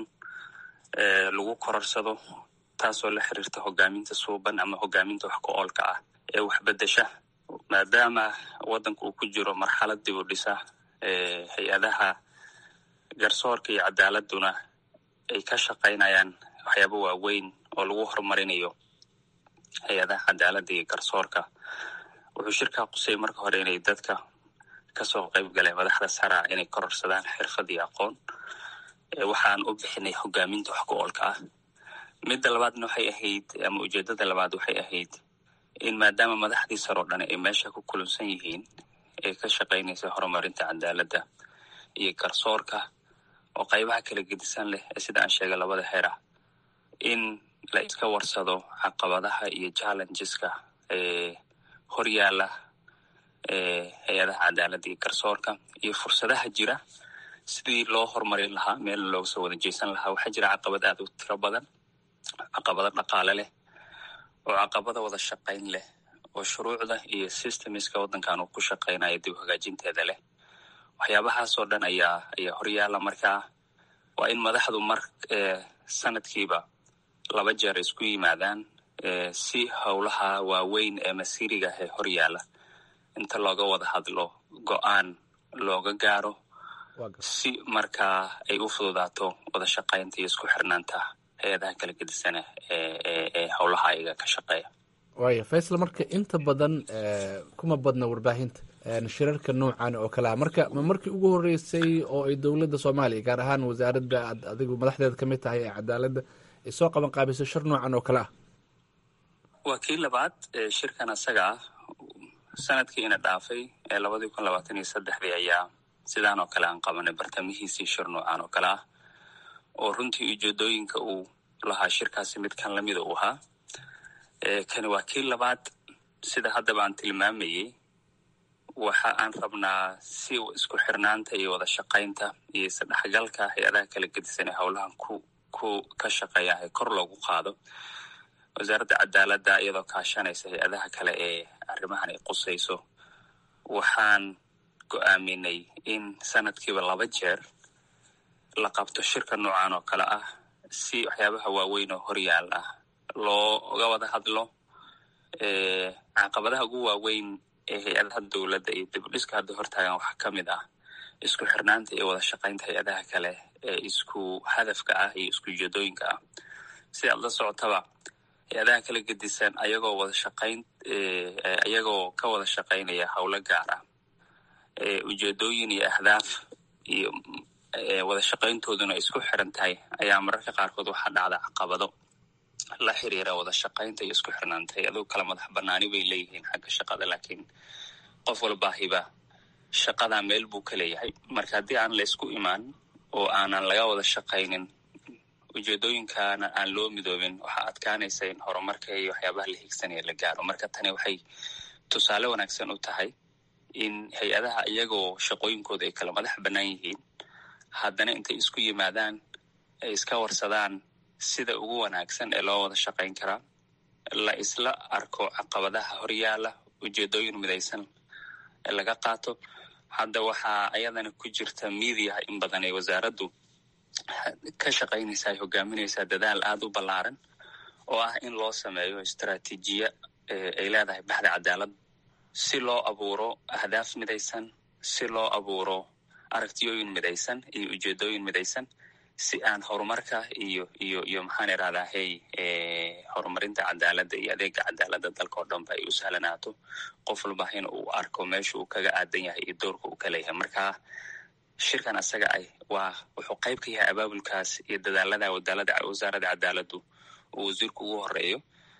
[SPEAKER 3] lagu kororsado taasoo la xiriirta hogaaminta suuban ama hogaaminta wax ku-oolka ah ee waxbedesha maadaama waddanka uu ku jiro marxalad dib u dhisa hay-adaha garsoorka iyo cadaaladuna ay ka shaqaynayaan waxyaabo waaweyn oo lagu horumarinayo hay-adaha cadaaladda iyo garsoorka wuxuu shirkaa qusay marka hore inay dadka kasoo qayb galeen madaxda saraa inay kororsadaan xirfad iyo aqoon waxaan u bixinay hogaaminta wax ku oolka ah midda labaadna waxay ahayd ama ujeedada labaad waxay ahayd in maadaama madaxdii sare oo dhan ay meesha ku kulansan yihiin ee ka shaqaynaysa horumarinta cadaaladda iyo garsoorka oo qaybaha kala gedisan leh ee sida aan sheegay labada heer ah in la iska warsado caqabadaha iyo challengeska ee horyaala ee hay-adaha cadaaladda iyo garsoorka iyo fursadaha jira sidii loo horumarin lahaa meelna looga soo wada jeysan lahaa waxaa jira caqabad aad u tiro badan caqabado dhaqaale leh oo caqabada wada shaqayn leh oo shuruucda iyo systemiska waddankan uu ku shaqaynayo dib hagaajinteeda leh waxyaabahaasoo dhan ayaa ayaa horyaala markaa waa in madaxdu mar sanadkiiba laba jeer isku yimaadaan si howlaha waaweyn ee masiiriga ee horyaala inta looga wada hadlo go-aan looga gaaro si markaa ay u fududaato wada shaqaynta iyo isku xirnaanta hay-adaha kala gedisana ee howlaha ayaga ka shaqeeya
[SPEAKER 13] waaya faysal marka inta badan kuma badna warbaahinta shirarka noocan oo kale ah marka ma markii ugu horeysay oo ay dowladda soomaaliya gaar ahaan wasaaradda aad adigu madaxdeeda ka mid tahay ee cadaaladda ay soo qaban qaabiso shir noocan oo kale ah
[SPEAKER 3] waa kii labaad shirkan asaga ah sanadkiina dhaafay ee labadii kun labaatan iyo saddexdii ayaa sidaan oo kale aan qabanay bartamihiisii shir noocan oo kale ah oo runtii ujeedooyinka uu lahaa shirkaasi mid kan lamida uu ahaa kani waa kii labaad sida haddaba aan tilmaamayey waxa aan rabnaa si isku xirnaanta iyo wada shaqaynta iyo isdhexgalka hay-adaha kala gedisan ee howlahan ku ku ka shaqeeya ee kor loogu qaado wasaaradda cadaaladda iyadoo kaashanaysa hay-adaha kale ee arrimahan ay qusayso waxaan go-aaminay in sanadkiiba laba jeer la qabto shirka noocan oo kale ah si waxyaabaha waaweyn oo horyaal ah looga wada hadlo caqabadaha ugu waaweyn ee hay-adaha dowladda iyo dibudhiska hadda hortaagan waxaa ka mid ah isku xirnaanta iyo wada shaqaynta hay-adaha kale ee isku hadafka ah iyo isku ujeedooyinka ah si aad la socotaba hay-adaha kala gedisan ayagoo wada shaqayn ayagoo ka wada shaqaynaya howlo gaar ah ujeedooyin iyo ahdaaf iyo wada shaqayntooduna ay isku xiran tahay ayaa mararka qaarkood waxaa dhacda caqabado la xiriira wada shaqaynta iyo isku xirnaanta hay-aduhu kala madax banaani bay leeyihiin xagga shaqada laakiin qof walbaahiba shaqadaa meel buu ka leeyahay marka haddii aan la isku imaan oo aanan laga wada shaqaynin ujeedooyinkaana aan loo midoobin waxaa adkaanaysa in horumarka iyo waxyaabaha la higsanaya la gaaro marka tani waxay tusaale wanaagsan u tahay in hay-adaha iyagoo shaqooyinkooda ay kala madax bannaan yihiin haddana intay isku yimaadaan ay iska warsadaan sida ugu wanaagsan ee loo wada shaqayn karaa la isla arko caqabadaha horyaala ujeedooyin midaysan ee laga qaato hadda waxaa ayadana ku jirta miidiyaha in badan ee wasaaraddu ka shaqaynaysa ay hogaaminaysaa dadaal aada u ballaaran oo ah in loo sameeyo istraatiijiya ay leedahay baxda cadaalad si loo abuuro ahdaaf midaysan si loo abuuro aragtiyooyin midaysan iyo ujeedooyin midaysan si aan horumarka iyo iyo iyo maxaan irahdaa hey horumarinta cadaaladda iyo adeega cadaaladda dalka oo dhanba ay u sahlanaato qof walba in uu arko meesha uu kaga aadan yahay iyo doorka uu ka leeyahay marka shirkan asaga ay waa wuxuu qayb ka yahay abaabulkaas iyo dadaalada wadaalada wasaaradda cadaaladdu uu wasiirku ugu horeeyo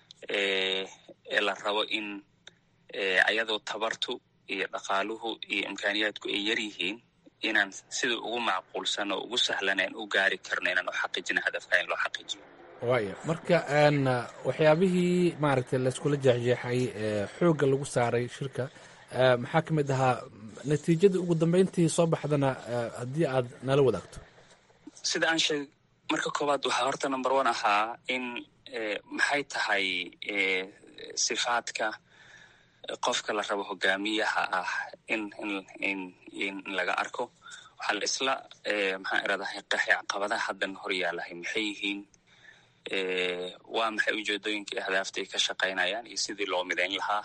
[SPEAKER 3] ee la rabo in ayadoo tabartu iyo dhaqaaluhu iyo imkaaniyaadku ay yar yihiin inaan sida ugu macquulsan oo ugu sahlaneen u gaari karno inaan u xaqiijino hadafka in loo xaqiijiyo
[SPEAKER 13] waaya marka waxyaabihii maaragtay layskula jeexjeexay xoogga lagu saaray shirka maxaa ka mid ahaa natiijadii ugu dambeyntii soo baxdana haddii aad nala wadaagto
[SPEAKER 3] sida aan sheeg marka koowaad waxaa horta number one ahaa in maxay tahay sifaadka qofka la rabo hogaamiyaha ah in in in in laga arko waxaa la isla maxaan iradahay qaxi caqabadaha haddan hor yaalahay maxay yihiin waa maxay ujeedooyinkii ahdaafta ay ka shaqaynayaan iyo sidii loo midayn lahaa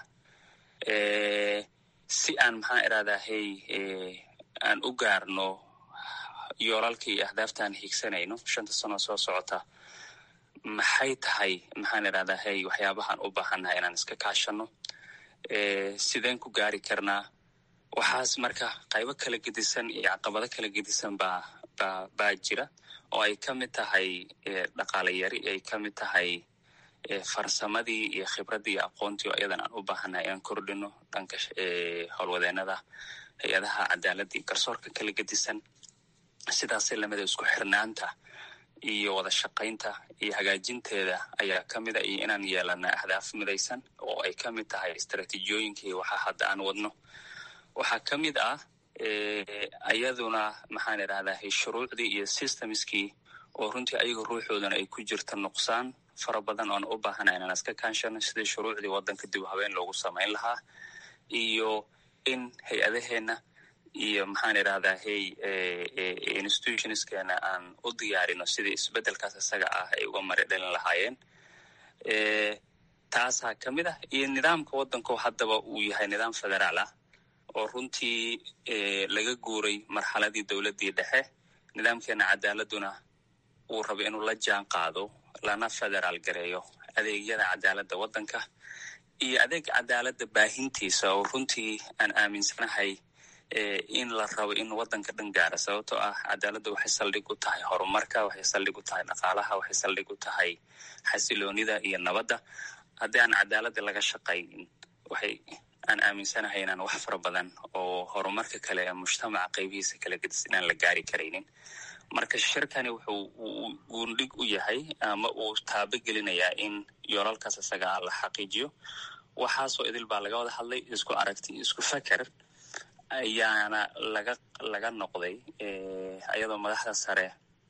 [SPEAKER 3] si aan maxaan iradahay aan u gaarno yoolalka iyo ahdaaftaan higsanayno shanta sano soo socota maxay tahay maxaan idhahdaa hey waxyaabahaan u baahannahay inaan iska kaashano sideen ku gaari karnaa waxaas marka qaybo kala gedisan iyo caqabado kala gedisan baa baa baa jira oo ay ka mid tahay dhaqaale yari ay ka mid tahay farsamadii iyo khibraddii iyo aqoontii oo iyadan aan u baahannahay inaan kordhino dhanka howlwadeenada hay-adaha cadaaladda iyo garsoorka kala gedisan sidaasay lamida isku xirnaanta iyo wada shaqaynta iyo hagaajinteeda ayaa ka mid a iyo inaan yeelana ahdaaf midaysan oo ay ka mid tahay istaraatiijiyooyinkii waxa hadda aan wadno waxaa ka mid ah iyaduna maxaan idhahdaa shuruucdii iyo systemskii oo runtii ayaga ruuxoodana ay ku jirta nuqsaan fara badan oon u baahana inaan iska kaanshano sidii shuruucdii waddanka dib habeen loogu samayn lahaa iyo in hay-adaheenna iyo maxaan idhahdaa hey institutionskeena aan u diyaarino sidii isbeddelkaas isaga ah ay uga mari dhalin lahaayeen taasaa ka mid ah iyo nidaamka waddanko haddaba uu yahay nidaam federaal ah oo runtii laga guuray marxaladii dowladdii dhexe nidaamkeena cadaaladuna uu rabo inuu la jaan qaado lana federaal gareeyo adeegyada cadaaladda waddanka iyo adeega cadaaladda baahintiisa oo runtii aan aaminsanahay in la rabo in waddanka dhan gaara sababtoo ah cadaaladda waxay saldhig u tahay horumarka waxay saldhig u tahay dhaqaalaha waxay saldhig u tahay xasiloonida iyo nabadda haddii aan cadaaladda laga shaqaynin waxay aan aaminsanahay inaan wax fara badan oo horumarka kale ee mujtamaca qaybihiisa kala gedis inaan la gaari karaynin marka shirkani wuxuu guundhig u yahay ama uu taabo gelinayaa in yoolalkaas isaga la xaqiijiyo waxaasoo idil baa laga wada hadlay isku aragti isku feker ayaana laga laga noqday iyadoo madaxda sare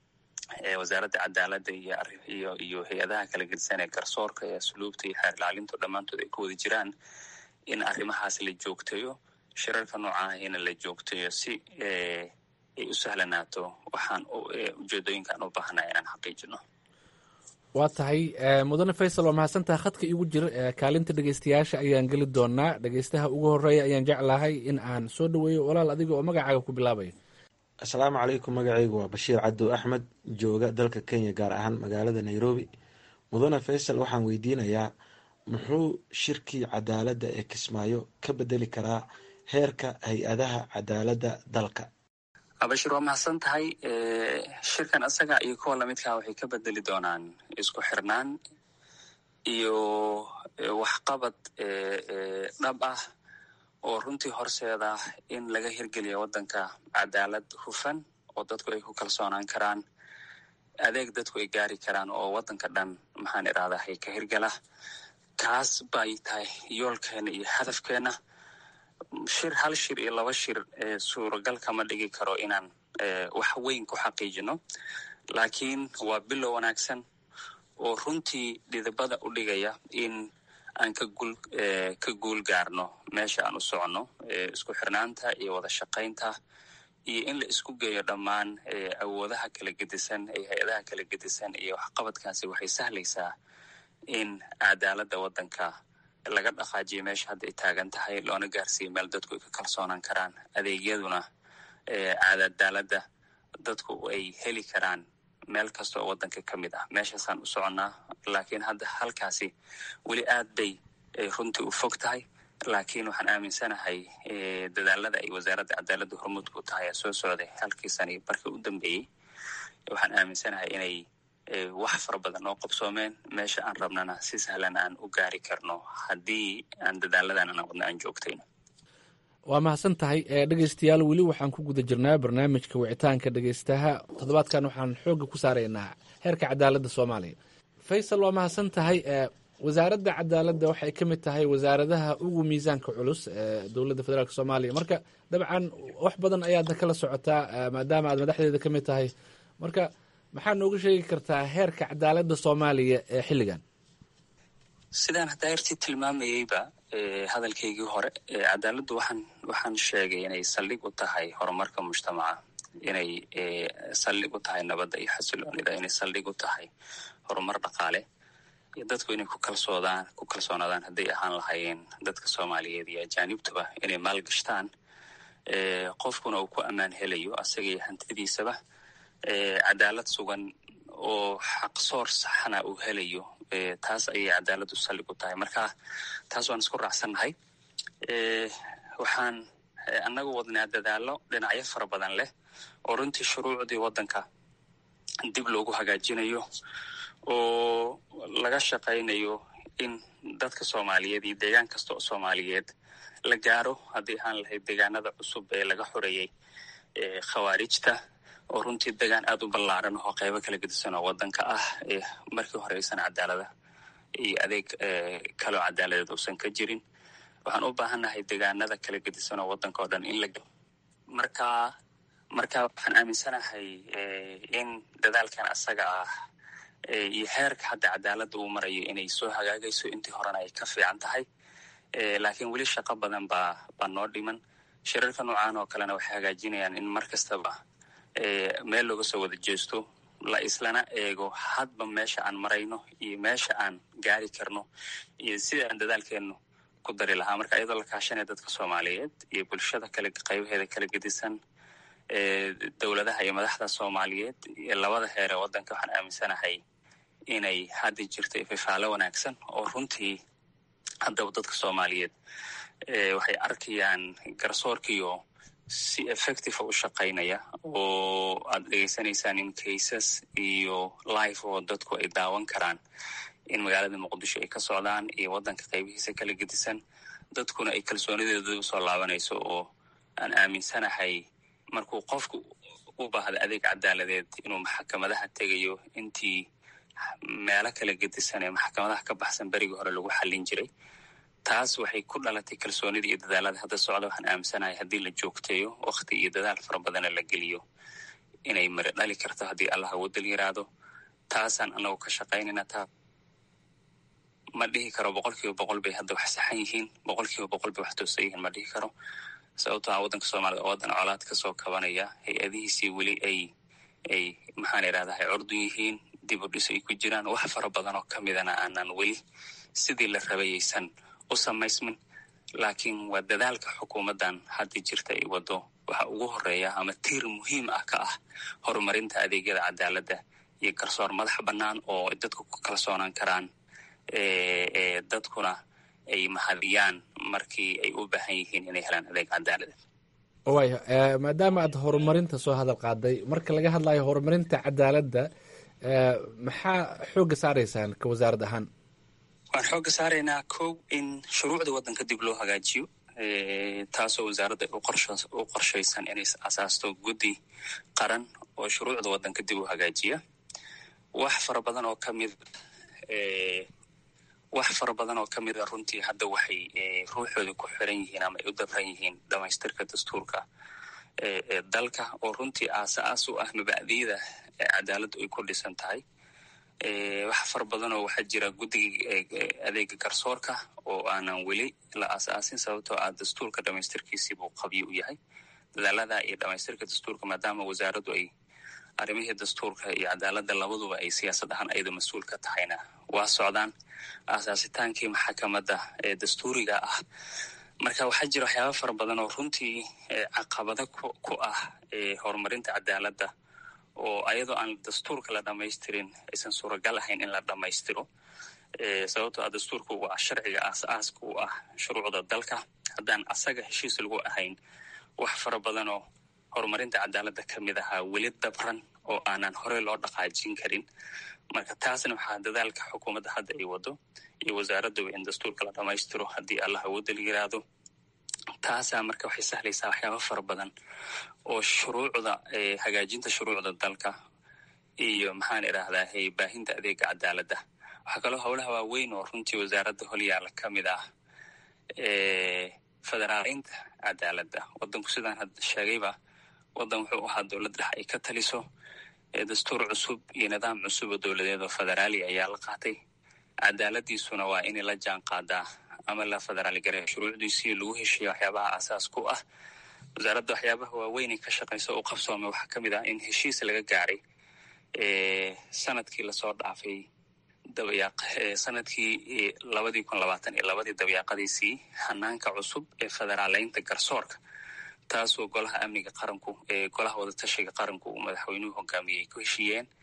[SPEAKER 3] ee wasaaradda cadaaladda iyo iyo iyo hay-adaha kala gedisan ee garsoorka ee asluubta iyo xeer ilaalintu dhammaantood ay ku wada jiraan in arrimahaas la joogteeyo shirarka noocaahina la joogteeyo si ay u sahlanaato waxaan ujeedooyinkaan u baahnaa inaan xaqiijino
[SPEAKER 13] waa tahay mudane faysal waa mahadsantaha khadka igu jir kaalinta dhegeystayaasha ayaan geli doonaa dhegeystaha ugu horeeya ayaan jeclahay in aan soo dhaweeyo walaal adiga oo magacaaga ku bilaabaya
[SPEAKER 14] asalaamu calaykum magacaygu waa bashiir cadow axmed jooga dalka kenya gaar ahaan magaalada nairobi mudane faysal waxaan weydiinayaa muxuu shirkii cadaaladda ee kismaayo ka bedeli karaa heerka hay-adaha cadaaladda dalka
[SPEAKER 3] bashir waa mahadsan tahay shirkan isaga iyo kuwa lamidkaa waxay ka bedeli doonaan isku xirnaan iyo waxqabad dhab ah oo runtii horseeda in laga hirgeliya waddanka cadaalad hufan oo dadku ay ku kalsoonaan karaan adeeg dadku ay gaari karaan oo waddanka dhan maxaan idhahdaa hay ka hirgala kaas bay tahay yoolkeena iyo hadafkeena shir hal shir iyo laba shir suuragal kama dhigi karo inaan wax weyn ku xaqiijino laakiin waa bilow wanaagsan oo runtii dhidibada u dhigaya in aan ka guul ka guul gaarno meesha aan u soconno isku xirnaanta iyo wada shaqaynta iyo in la isku geeyo dhammaan awoodaha kala gedisan ee hay-adaha kala gedisan iyo waxqabadkaasi waxay sahlaysaa in cadaaladda waddanka laga dhaqaajiyo meesha hadda ay taagan tahay loona gaarsiiyo meel dadku ay ka kalsoonaan karaan adeegyaduna cadaaladda dadku ay heli karaan meel kasta oo waddanka ka mid ah meeshaasaan u soconnaa laakiin hadda halkaasi weli aad bay runtii u fog tahay laakiin waxaan aaminsanahay dadaalada ay wasaaradda cadaaladda hormuudka u tahay ee soo socday halkii sani barkii u dambeeyey waxaan aaminsanahay inay wax fara badan oo qabsoomeen meesha aan rabnana si sahlan aan u gaari karno haddii aan dadaaladan aan wadna aan joogtayno
[SPEAKER 13] waa mahadsan tahay dhegeystayaal weli waxaan ku guda jirnaa barnaamijka wicitaanka dhegeystaha toddobaadkan waxaan xoogga ku saaraynaa heerka cadaaladda soomaaliya faysal waa mahadsan tahay wasaaradda cadaaladda waxay ka mid tahay wasaaradaha ugu miisaanka culus ee dowladda federaalk soomaaliya marka dabcan wax badan ayaadna kala socotaa maadaama aad madaxdeeda ka mid tahay marka maxaa nooga sheegi kartaa heerka cadaaladda soomaaliya ee xilligan
[SPEAKER 3] sidaan hadayrtii tilmaamayeyba hadalkaygii hore cadaaladdu waxaan waxaan sheegay inay saldhig u tahay horumarka mujtamaca inay saldhig u tahay nabadda iyo xasiloonida inay saldhig u tahay horumar dhaqaale iyo dadku inay ku kalsoodaan ku kalsoonaadaan hadday ahaan lahaayeen dadka soomaaliyeed iyo ajaanibtuba inay maalgashtaan qofkuna uu ku ammaan helayo asaga iyo hantidiisaba cadaalad sugan oo xaqsoor saxana uu helayo taas ayay cadaaladdu sallig u tahay marka taas waan isku raacsannahay waxaan annagu wadnaa dadaallo dhinacyo fara badan leh oo runtii shuruucdii waddanka dib loogu hagaajinayo oo laga shaqaynayo in dadka soomaaliyeed iyo deegaan kasta oo soomaaliyeed la gaaro haddii ahaan lahayd deegaanada cusub ee laga xoreeyey khawaarijta oo runtii degaan aad u ballaaran oo qaybo kala gedisan oo waddanka ah markii hore aysan cadaalada iyo adeeg kaloo cadaaladeed uusan ka jirin waxaan u baahannahay deegaanada kala gedisan oo waddanka oo dhan in la marka marka waxaan aaminsanahay in dadaalkan asaga ah iyo heerka hadda cadaaladda uu marayo inay soo hagaagayso intii horena ay ka fiican tahay laakiin weli shaqo badan baa baa noo dhiman shirarka noocan oo kalena waxay hagaajinayaan in mar kastaba meel looga soo wada jeesto la islana eego hadba meesha aan marayno iyo meesha aan gaari karno iyo sida aan dadaalkeennu ku dari lahaa marka iyadoo la kaashanaya dadka soomaaliyeed iyo bulshada kale qaybaheeda kala gedisan dowladaha iyo madaxda soomaaliyeed iyo labada heer ee waddanka waxaan aaminsanahay inay hadda jirto ififaalo wanaagsan oo runtii haddaba dadka soomaaliyeed waxay arkayaan garsoorkiyo si effective u shaqaynaya oo aad dhegeysanaysaan in cases iyo life oo dadku ay daawan karaan in magaalada muqdisho ay ka socdaan iyo waddanka qaybihiisa kala gedisan dadkuna ay kalsoonideedu usoo laabanayso oo aan aaminsanahay markuu qofku u baahda adeeg cadaaladeed inuu maxkamadaha tegayo intii meelo kala gedisan ee maxkamadaha ka baxsan berigii hore lagu xallin jiray taas waxay ku dhalatay kalsoonida iyo dadaalada hadda socda waxaan aaminsanahay haddii la joogteeyo wakti iyo dadaal fara badana la geliyo inay mari dhali karto haddii allah awoodal yiraahdo taasaan anagu ka shaqaynayna taa ma dhihi karo boqol kiiba boqol bay hadda wax saxan yihiin boqol kiiba boqol bay wax toosan yihiin ma dhihi karo sababto a waddanka soomaalida oo waddan colaad kasoo kabanaya hay-adihiisii weli ay ay maxaan irahdahay curdun yihiin dib u dhis ay ku jiraan wax fara badan oo kamidana aanan weli sidii la rabayaysan u samaysmin laakiin waa dadaalka xukuumaddan hadda jirta ay waddo waxa ugu horeeya ama tiir muhiim ah ka ah horumarinta adeegyada cadaaladda iyo garsoor madax bannaan oo dadku ku kalsoonaan karaan dadkuna ay mahadiyaan markii ay u baahan yihiin inay helaan adeeg cadaaladeed
[SPEAKER 13] waaya maadaama aad horumarinta soo hadal qaaday marka laga hadlayo horumarinta cadaaladda maxaa xoogga saaraysaan ka wasaarad ahaan
[SPEAKER 3] waxaan xoogga saaraynaa kow in shuruucda waddanka dib loo hagaajiyo taasoo wasaaradda u qorshaysan inay asaasto guddi qaran oo shuruucda waddanka dib u hagaajiya wax fara badan oo kamid wax fara badan oo ka mida runtii hadda waxay ruuxooda ku xiran yihiin ama ay u dabran yihiin dhamaystirka dastuurka ee dalka oo runtii aas-aas u ah mabacdiyada cadaaladdu ay ku dhisan tahay wax fara badan oo waxaa jira guddiga adeega garsoorka oo aanan weli la aas-aasin sababtoo ah dastuurka dhamaystirkiisii buu qabyo u yahay dadaalada iyo dhamaystirka dastuurka maadaama wasaaraddu ay arrimihii dastuurka iyo cadaaladda labaduba ay siyaasad ahaan ayada mas-uul ka tahayna waa socdaan aasaasitaankii maxakamadda ee dastuuriga ah marka waxaa jira waxyaaba fara badan oo runtii caqabado ku ah horumarinta cadaaladda oo ayadoo aan dastuurka la dhamaystirin aysan suuragal ahayn in la dhammaystiro sababtoo ah dastuurku waa sharciga aas-aaska u ah shuruucda dalka haddaan asaga heshiis lagu ahayn wax fara badan oo horumarinta cadaaladda ka mid ahaa weli dabran oo aanan horey loo dhaqaajin karin marka taasna waxaa dadaalka xukuumadda hadda ay wado iyo wasaaradduba in dastuurka la dhammaystiro haddii allah awoodda la yiraahdo taasaa marka waxay sahlaysaa waxyaaba fara badan oo shuruucda hagaajinta shuruucda dalka iyo maxaan idhaahdaa baahinta adeega cadaaladda waxaa kaloo howlaha waaweyn oo runtii wasaaradda holyaala ka mid ah federaaleynta cadaaladda waddanku sidaan hadda sheegayba waddan wuxuu ahaa dowlad dhex ay ka taliso dastuur cusub iyo nidaam cusub oo dowladeed oo federaali ayaa la qaatay cadaaladiisuna waa inay la jaan qaadaa ama la federaali gareeyo shuruucdiisii lagu heshiiya waxyaabaha aasaas ku ah wasaaradda waxyaabaha waaweynay ka shaqaysa u qabsoomay waxaa ka mid ah in heshiis laga gaaray sanadkii lasoo dhaafay dabayaaq sanadkii labadii kun labaatan iyo labadii dabayaaqadiisii hanaanka cusub ee federaaleynta garsoorka taasoo golaha amniga qaranku ee golaha wadatashiga qaranku uu madaxweynuhu hogaamiyey ku heshiiyeen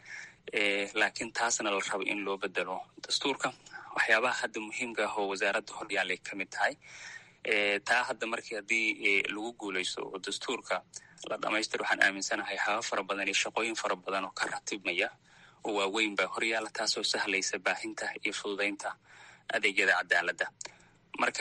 [SPEAKER 3] laakiin taasna la rabo in loo bedelo dastuurka waxyaabaha hadda muhiimka ah oo wasaaradda horyaalay ka mid tahay taa hadda markii haddii lagu guuleysto oo dastuurka la dhamaystir waxaan aaminsanahay haba fara badan iyo shaqooyin fara badan oo ka ratibmaya oo waaweyn baa horyaala taasoo sahlaysa baahinta iyo fududaynta adeegyada cadaaladda marka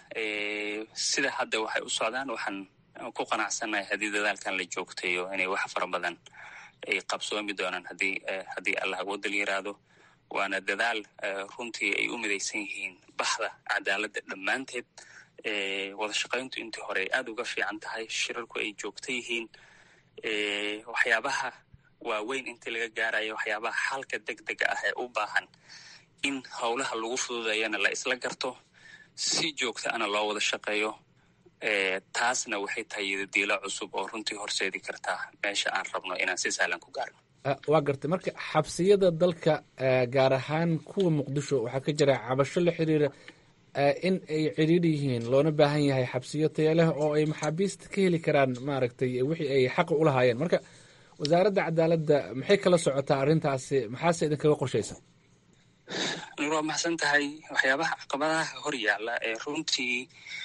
[SPEAKER 3] sida hadda waxay u socdaan waxaan ku qanacsannahay haddii dadaalkan la joogtayo inay wax fara badan ay qabsoomi doonaan haddii haddii allah awoodal yiraahdo waana dadaal runtii ay u midaysan yihiin baxda cadaaladda dhammaanteed wada shaqayntu intii hore ay aada uga fiican tahay shirarku ay joogta yihiin waxyaabaha waaweyn intii laga gaarayo waxyaabaha xalka deg dega ah ee u baahan in howlaha lagu fududayana la isla garto si joogta ana loo wada shaqeeyo taasna waxay tahay yadadiilo cusub oo runtii horseedi kartaa meesha aan rabno inaan si sahlan ku gaarno
[SPEAKER 13] waa gartay marka xabsiyada dalka gaar ahaan kuwa muqdisho waxaa ka jira cabasho la xiriira in ay cidhiidhi yihiin loona baahan yahay xabsiyo taya leh oo ay maxaabiista ka heli karaan maaragtay wixii ay xaqa u lahaayeen marka wasaaradda cadaaladda maxay kala socotaa arrintaasi maxaase idinkaga qorshaysan
[SPEAKER 3] nur waa maxsan tahay waxyaabaha caqabadaha hor yaalla ee runtii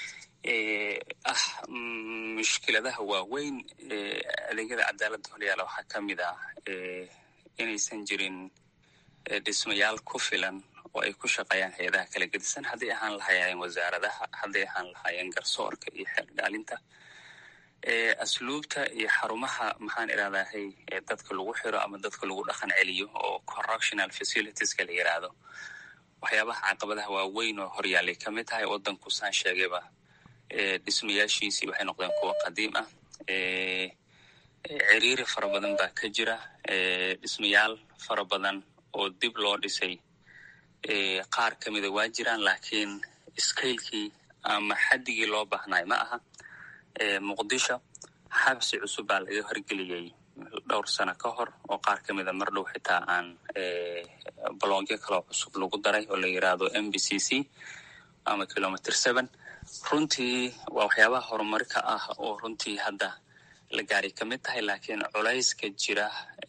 [SPEAKER 3] ah mushkiladaha waaweyn adeegyada cadaaladda horyaalla waxaa ka mid ah inaysan jirin dhismayaal ku filan oo ay ku shaqeeyaan hay-adaha kala gedisan hadday ahaan lahaayeen wasaaradaha hadday ahaan lahaayeen garsoorka iyo xeeldhaalinta asluubta iyo xarumaha maxaan irahdahay dadka lagu xiro ama dadka lagu dhaqan celiyo oo correctional facilitieska la yiraahdo waxyaabaha caqabadaha waaweyn oo horyaalay ka mid tahay waddanku saan sheegayba dhismayaashiisii waxay noqdeen kuwa qadiim ah ciriiri fara badan baa ka jira dhismayaal fara badan oo dib loo dhisay qaar ka mida waa jiraan laakiin scailkii ama xaddigii loo baahnay ma aha muqdisho xabsi cusub baa laga horgeliyey dhowr sano ka hor oo qaar ka mida mar dhow xitaa aan blogyo kaloo cusub lagu daray oo la yiraahdo m b c c ama kilometer seven runtii waa waxyaabaha horumarka ah oo runtii hadda la gaaray ka mid tahay laakiin culayska jira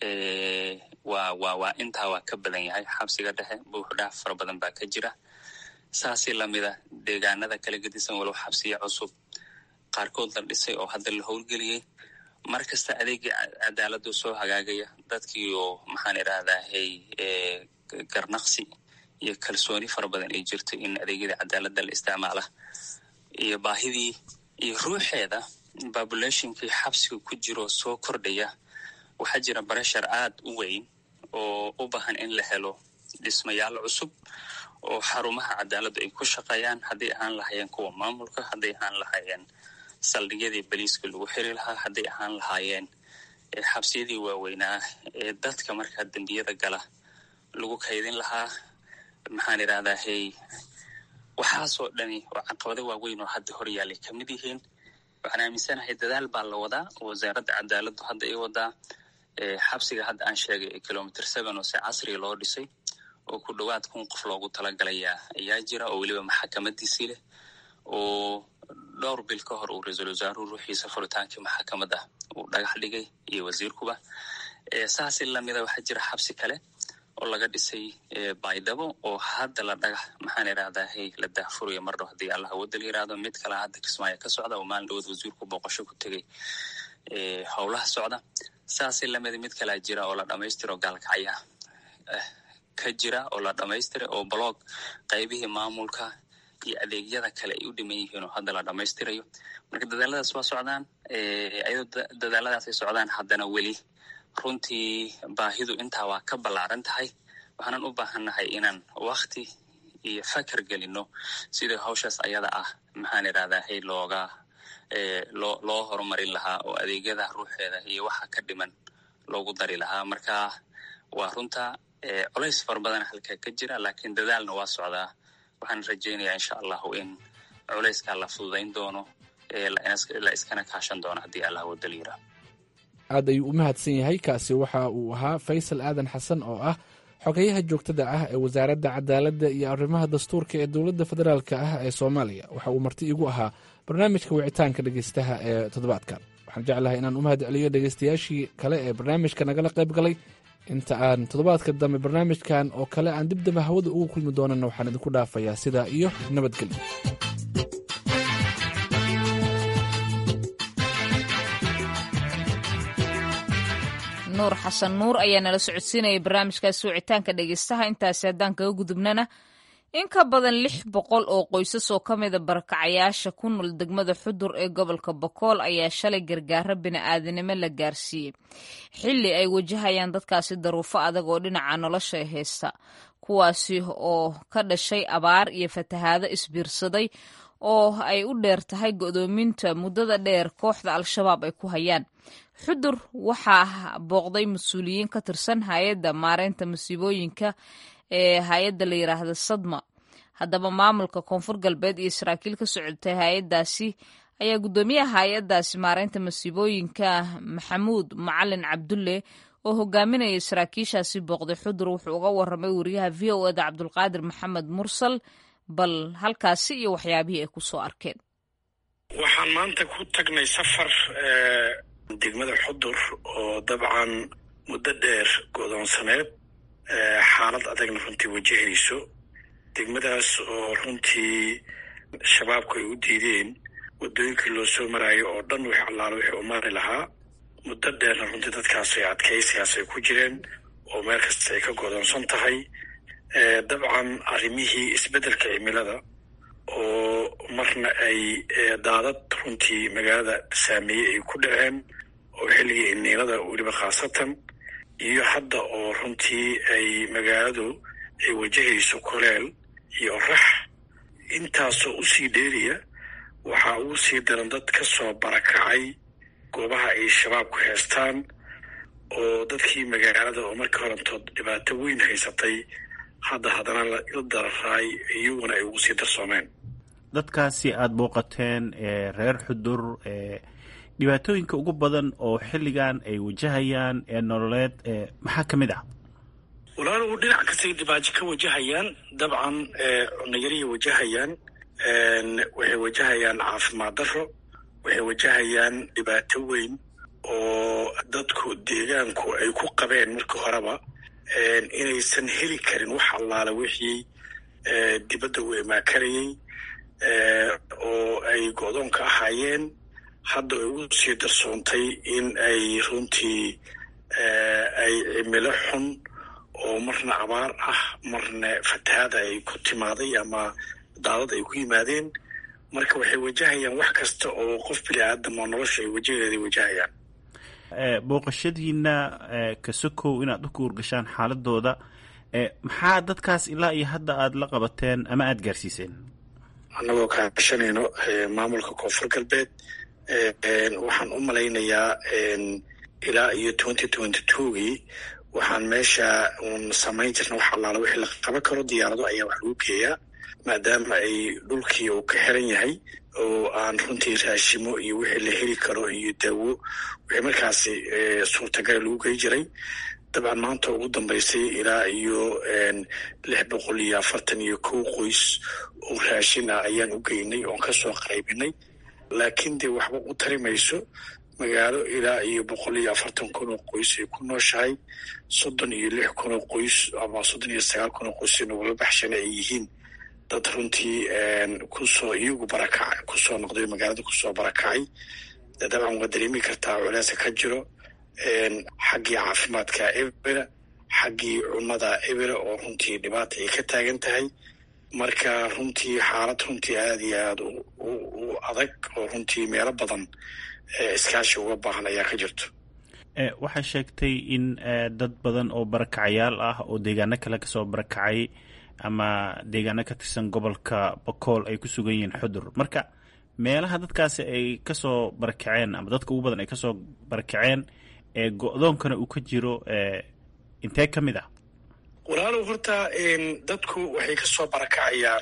[SPEAKER 3] waa waa waa intaa waa ka badan yahay xabsiga dhexe buuxdhaaf fara badan baa ka jira saasi lamida deegaanada kala gedisan walow xabsiya cusub qaarkood la dhisay oo hadda la howlgeliyey mar kasta adeegii cadaaladdu soo hagaagaya dadkii oo maxaan idhahdaahay garnaqsi iyo kalsooni fara badan ay jirto in adeegyada cadaaladda la isticmaala iyo baahidii iyo ruuxeeda populationkii xabsiga ku jiro soo kordhaya waxaa jira bareshar aad u weyn oo u baahan in la helo dhismayaal cusub oo xarumaha cadaaladdu ay ku shaqeeyaan hadday ahaan lahaayeen kuwa maamulka hadday ahaan lahaayeen saldhigyadii baliiska lagu xiri lahaa hadday ahaan lahaayeen xabsiyadii waaweynaa ee dadka markaa dembiyada gala lagu kaydin lahaa maxaan idhahdahay waxaasoo dhani oo caqabado waaweyn oo hadda horyaalay ka mid yihiin waxaan aaminsanahay dadaal baa la wadaa oo wasaaradda cadaaladdu hadda ay wadaa xabsiga hadda aan sheegay ee kilometer seven oo si casriga loo dhisay oo ku dhowaad kun qof loogu talagalayaa ayaa jira oo weliba maxakamadiisii leh oo dhowr bil ka hor uu ra-iisul wasaaruhu ruuxiisa furitaankii maxakamad ah uu dhagax dhigay iyo wasiirkuba saasi lamida waxaa jira xabsi kale oo laga dhisay baydhabo oo hadda la dhagax maxaan idhahdahay la daahfuraya mardhow haddii allah wadal yiraahdo mid kale hadda kismaayo ka socda oo maalin dhawood wasiirku booqasho ku tegay howlaha socda saasi lamida mid kalea jira oo la dhamaystiro gaalkacya ka jira oo la dhamaystira oo blog qaybihii maamulka iyo adeegyada kale ay u dhiman yihiin oo hadda la dhamaystirayo marka dadaaladaas waa socdaan ayadoo dadaaladaas ay socdaan haddana weli runtii baahidu intaa waa ka ballaaran tahay waxaanan u baahannahay inaan wakti iyo fakar gelino sidii hawshaas ayada ah maxaan idhahdahay looga loo loo horumarin lahaa oo adeegyada ruuxeeda iyo waxa ka dhiman loogu dari lahaa marka waa runta culays fara badan halkaa ka jira laakiin dadaalna waa socdaa waxaan rajaynayaa insha allahu in culayskaa la fududayn doono la iskana kaashan doono haddii allah wadal yira
[SPEAKER 13] aad ayuu u mahadsan yahay kaasi waxa uu ahaa faysal aadan xasan oo ah xogeyaha joogtada ah ee wasaaradda cadaaladda iyo arrimaha dastuurka ee dowladda federaalk ah ee soomaaliya waxa uu marti igu ahaa barnaamijka wicitaanka dhegeystaha ee toddobaadkan waxaan jeclahay inaan u mahad celiyo dhegeystayaashii kale ee barnaamijka nagala qayb galay inta aan toddobaadka dambe barnaamijkan oo kale aan dib dambe hawada ugu kulmi doonana waxaan idinku dhaafayaa sidaa iyo nabadgelyo
[SPEAKER 1] nuur xasan nuur ayaa nala socodsiinaya barnaamijkaasi wicitaanka dhegeystaha intaasi haddaan kaga gudubnana in ka badan lix boqol oo qoysas oo ka mida barakacayaasha ku nool degmada xudur ee gobolka bokool ayaa shalay gargaaro bini'aadanimo la gaarsiiyey xilli ay wajahayaan dadkaasi daruufo adag oo dhinaca nolosha haysta kuwaasi oo ka dhashay abaar iyo fatahaado isbiirsaday oo ay u dheer tahay go'doominta muddada dheer kooxda al-shabaab ay ku hayaan xudur waxaa booqday mas-uuliyiin ka tirsan hay-adda maareynta masiibooyinka ee hay-adda la yidhaahda sadma haddaba maamulka koonfur galbeed iyo saraakiil ka socotay hay-addaasi ayaa guddoomiyaha hay-addaasi maareynta masiibooyinka maxamuud macalin cabdulle oo hogaaminaya saraakiishaasi booqday xudur wuxuu uga waramay wariyaha v o eda cabdulqaadir maxamed mursal bal halkaasi iyo waxyaabihii ay ku soo arkeen
[SPEAKER 15] waxaan maanta ku tagnay safar degmada xudur oo dabcan muddo dheer godoonsaneed xaalad adagna runtii wajahayso degmadaas oo runtii shabaabku ay u diideen waddooyinkii loo soo maraayo oo dhan wix allaalo wixii u mari lahaa muddo dheerna runtii dadkaas ay adkaysigaas ay ku jireen oo meel kasta ay ka godoonsan tahay dabcan arrimihii isbeddelka cimilada oo marna ay daadad runtii magaalada saameeyey ay ku dhaceen oo xilligii iniilada weliba khaasatan iyo hadda oo runtii ay magaaladu ay wajahayso koleel iyo orax intaasoo usii dheeriya waxaa ugu sii daran dad ka soo barakacay goobaha ay shabaabku haystaan oo dadkii magaalada oo markii horantood dhibaato weyn haysatay hadda haddana la dararaay iyaguna ay ugu sii darsoomeen
[SPEAKER 16] dadkaasi aada booqateen reer xudur dhibaatooyinka ugu badan oo xilligan ay wajahayaan ee nololeed maxaa ka mid ah
[SPEAKER 15] walaalow dhinac kastay dhibaato ka wajahayaan dabcan cunayarihii wajahayaan waxay wajahayaan caafimaad darro waxay wajahayaan dhibaato weyn oo dadku deegaanku ay ku qabeen markii horeba inaysan heli karin wax allaala wixii dibadda u imaakarayay oo ay go-doonka ahaayeen hadda ay ugu sii darsoontay in ay runtii ay cimilo xun oo marna abaar ah marna fatahaada ay ku timaaday ama daadad ay ku yimaadeen marka waxay wajahayaan wax kasta oo qof bini aadam oo nolosha ay wajaheeday wajahayaan
[SPEAKER 16] booqashadiina kasokow inaad u kuurgashaan xaaladooda maxaa dadkaas ilaa iyo hadda aada la qabateen ama aada gaarsiiseen
[SPEAKER 15] annagoo kaashanayno maamulka koonfur galbeed waxaan u malaynayaa ilaa iyo twenty twenty twogii waxaan meesha uun samayn jirna wax allaala wixii la qaban karo diyaarado ayaa wax lagu geeyaa maadaama ay dhulkii uu ka xiran yahay oo aan runtii raashimo iyo wixii la heli karo iyo daawo wixii markaasi suurtagala lagu gey jiray dabcan maanta ugu dambaysay ilaa iyo lix boqol iyo afartan iyo kow qoys oo raashin ah ayaan u geynay oon kasoo qaybinay laakiin dee waxba u tari mayso magaalo ilaa iyo boqol iyo afartan kun oo qoys ay ku nooshahay soddon iyo lix kun oo qoys ama soddon iyo sagaal kun oo qoys nagula baxshana ay yihiin dad runtii kusoo iyagu barakac kusoo noqday magaalada kusoo barakacay dabcan waa dareemi kartaa culeesa ka jiro xaggii caafimaadka ebera xaggii cunnada ebera oo runtii dhibaata ay ka taagan tahay marka runtii xaalad runtii aada iyo aada u adag oo runtii meelo badan iskaashi uga baahan ayaa ka jirto
[SPEAKER 16] waxaa sheegtay in dad badan oo barakacayaal ah oo deegaano kale kasoo barakacay ama deegaano ka tirsan gobolka bakool ay ku sugan yihiin xudur marka meelaha dadkaasi ay kasoo barakaceen ama dadka ugu badan ay kasoo barakaceen ee go-doonkana uu ka jiro intee ka mid ah
[SPEAKER 15] walaalow horta dadku waxay kasoo barakacayaan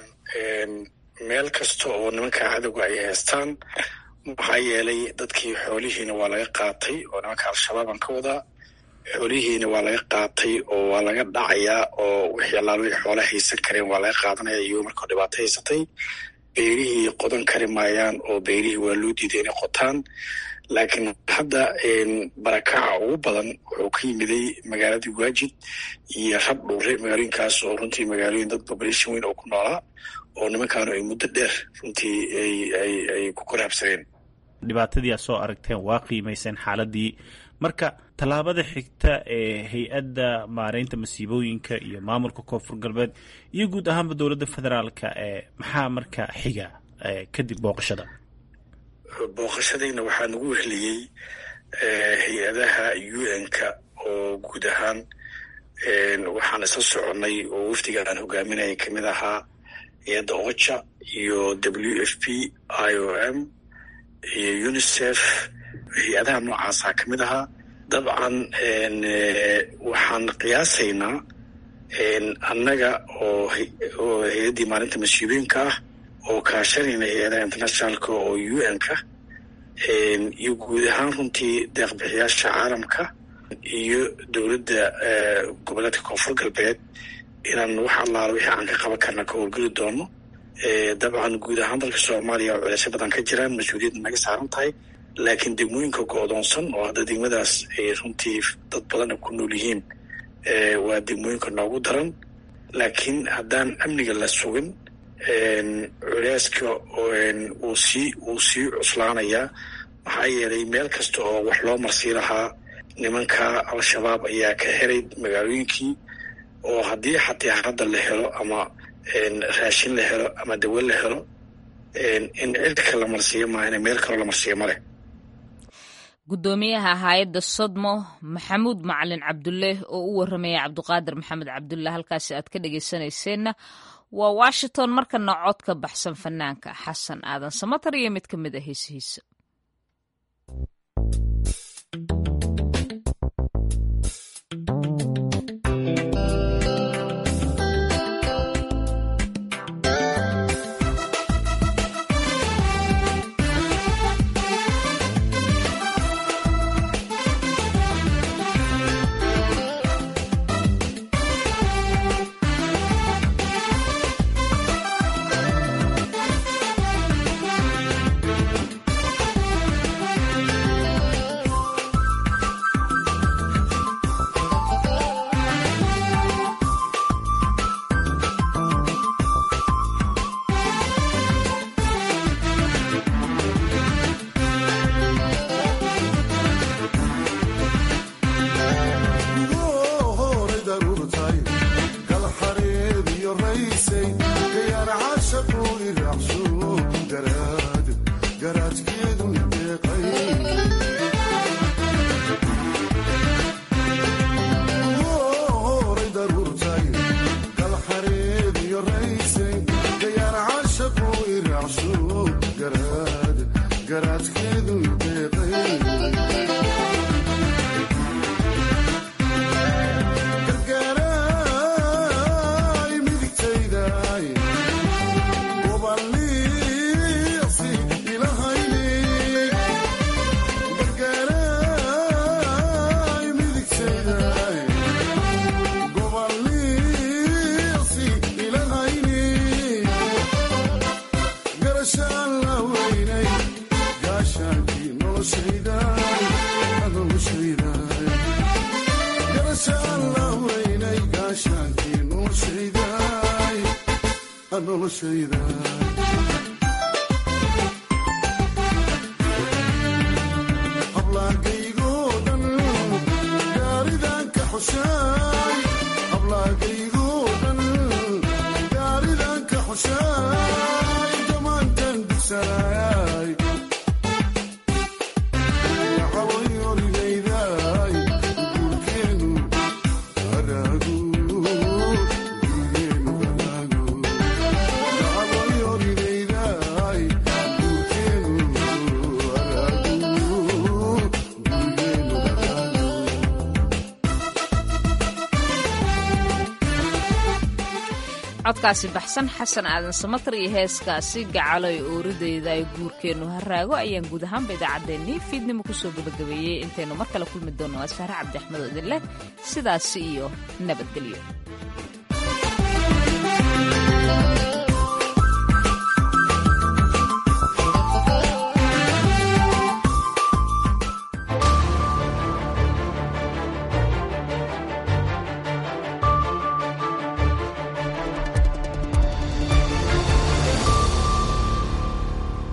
[SPEAKER 15] meel kasta oo nimanka cadowga ay haystaan maxaa yeelay dadkii xoolihiina waa laga qaatay oo nimanka al-shabaabaan ka wadaa xoolihiina waa laga qaatay oo waa laga dhacayaa oo wixii allaal wixii xoola haysan kareen waa laga qaadanaya iyagoo markao dhibaato haysatay beyrihii qodan kari maayaan oo beyrihii waa loo diiday inay qotaan laakiin hadda barakaca ugu badan wuxuu ka yimiday magaaladii waajid iyo rab dhuure magaalooyinkaas oo runtii magaalooyin dad population weyn oo ku noolaa oo nimankaanu ay muddo dheer runtii ay ku koraabsadeen
[SPEAKER 16] dhibaatadii aad soo aragteen waa qiimayseen xaaladii marka tallaabada xigta ee hay-adda maareynta masiibooyinka iyo maamulka koonfur galbeed iyo guud ahaanba dowladda federaalka ee maxaa marka xiga kadib booqashada
[SPEAKER 15] booqashadayna waxaa nagu wehliyey hay-adaha u n-ka oo guud ahaan waxaan isla soconnay oo wafdiga aan hogaaminaya kamid ahaa hay-adda ocha iyo w f p i o m iyo unicef hay-adaha noocaasaa ka mid ahaa dabcan waxaan qiyaasaynaa annaga oo oo hay-addii maalinta masiibooyinka ah oo kaashanayna hay-adaha internationalka oo u n-ka iyo guud ahaan runtii deeqbixiyaasha caalamka iyo dowladda goboleedka koonfur galbeed inaan wax allaala wixii aan ka qaban karna ka howlgeli doono dabcan guud ahaan dalka soomaaliya oo culeysyo badan ka jiraan mas-uuliyadda naga saaran tahay laakiin degmooyinka go-doonsan oo hadda degmadaas ay runtii dad badan ku nool yihiin waa degmooyinka noogu daran laakiin haddaan amniga la sugin culeyska uu sii uu sii cuslaanayaa maxaa yeelay meel kasta oo wax loo marsii lahaa nimanka al-shabaab ayaa ka helay magaalooyinkii oo haddii xataa hadda la helo ama raashin la helo ama dawo la helo in cirka la marsiiyo maa in meel kaloo la marsiiyo ma leh
[SPEAKER 1] guddoomiyaha hay-adda sodmo maxamuud macalin cabdulle oo u warramaya cabduqaadir maxamed cabdulle halkaasi aad ka dhegeysanayseena waa washington markana cod ka baxsan fanaanka xasan aadan samatar iyo mid ka mid a heesihiisa codkaasi baxsan xasan aadan samatar iyo heeskaasi gacaloy ooridayda ay guurkeennu haraago ayaan guud ahaanba idaacaddeenii fiidnimo kusoo gabagabeeyey intaynu mar kale kulmi doonno waa saare cabdi axmed oo idin leh sidaasi iyo nabadgelyo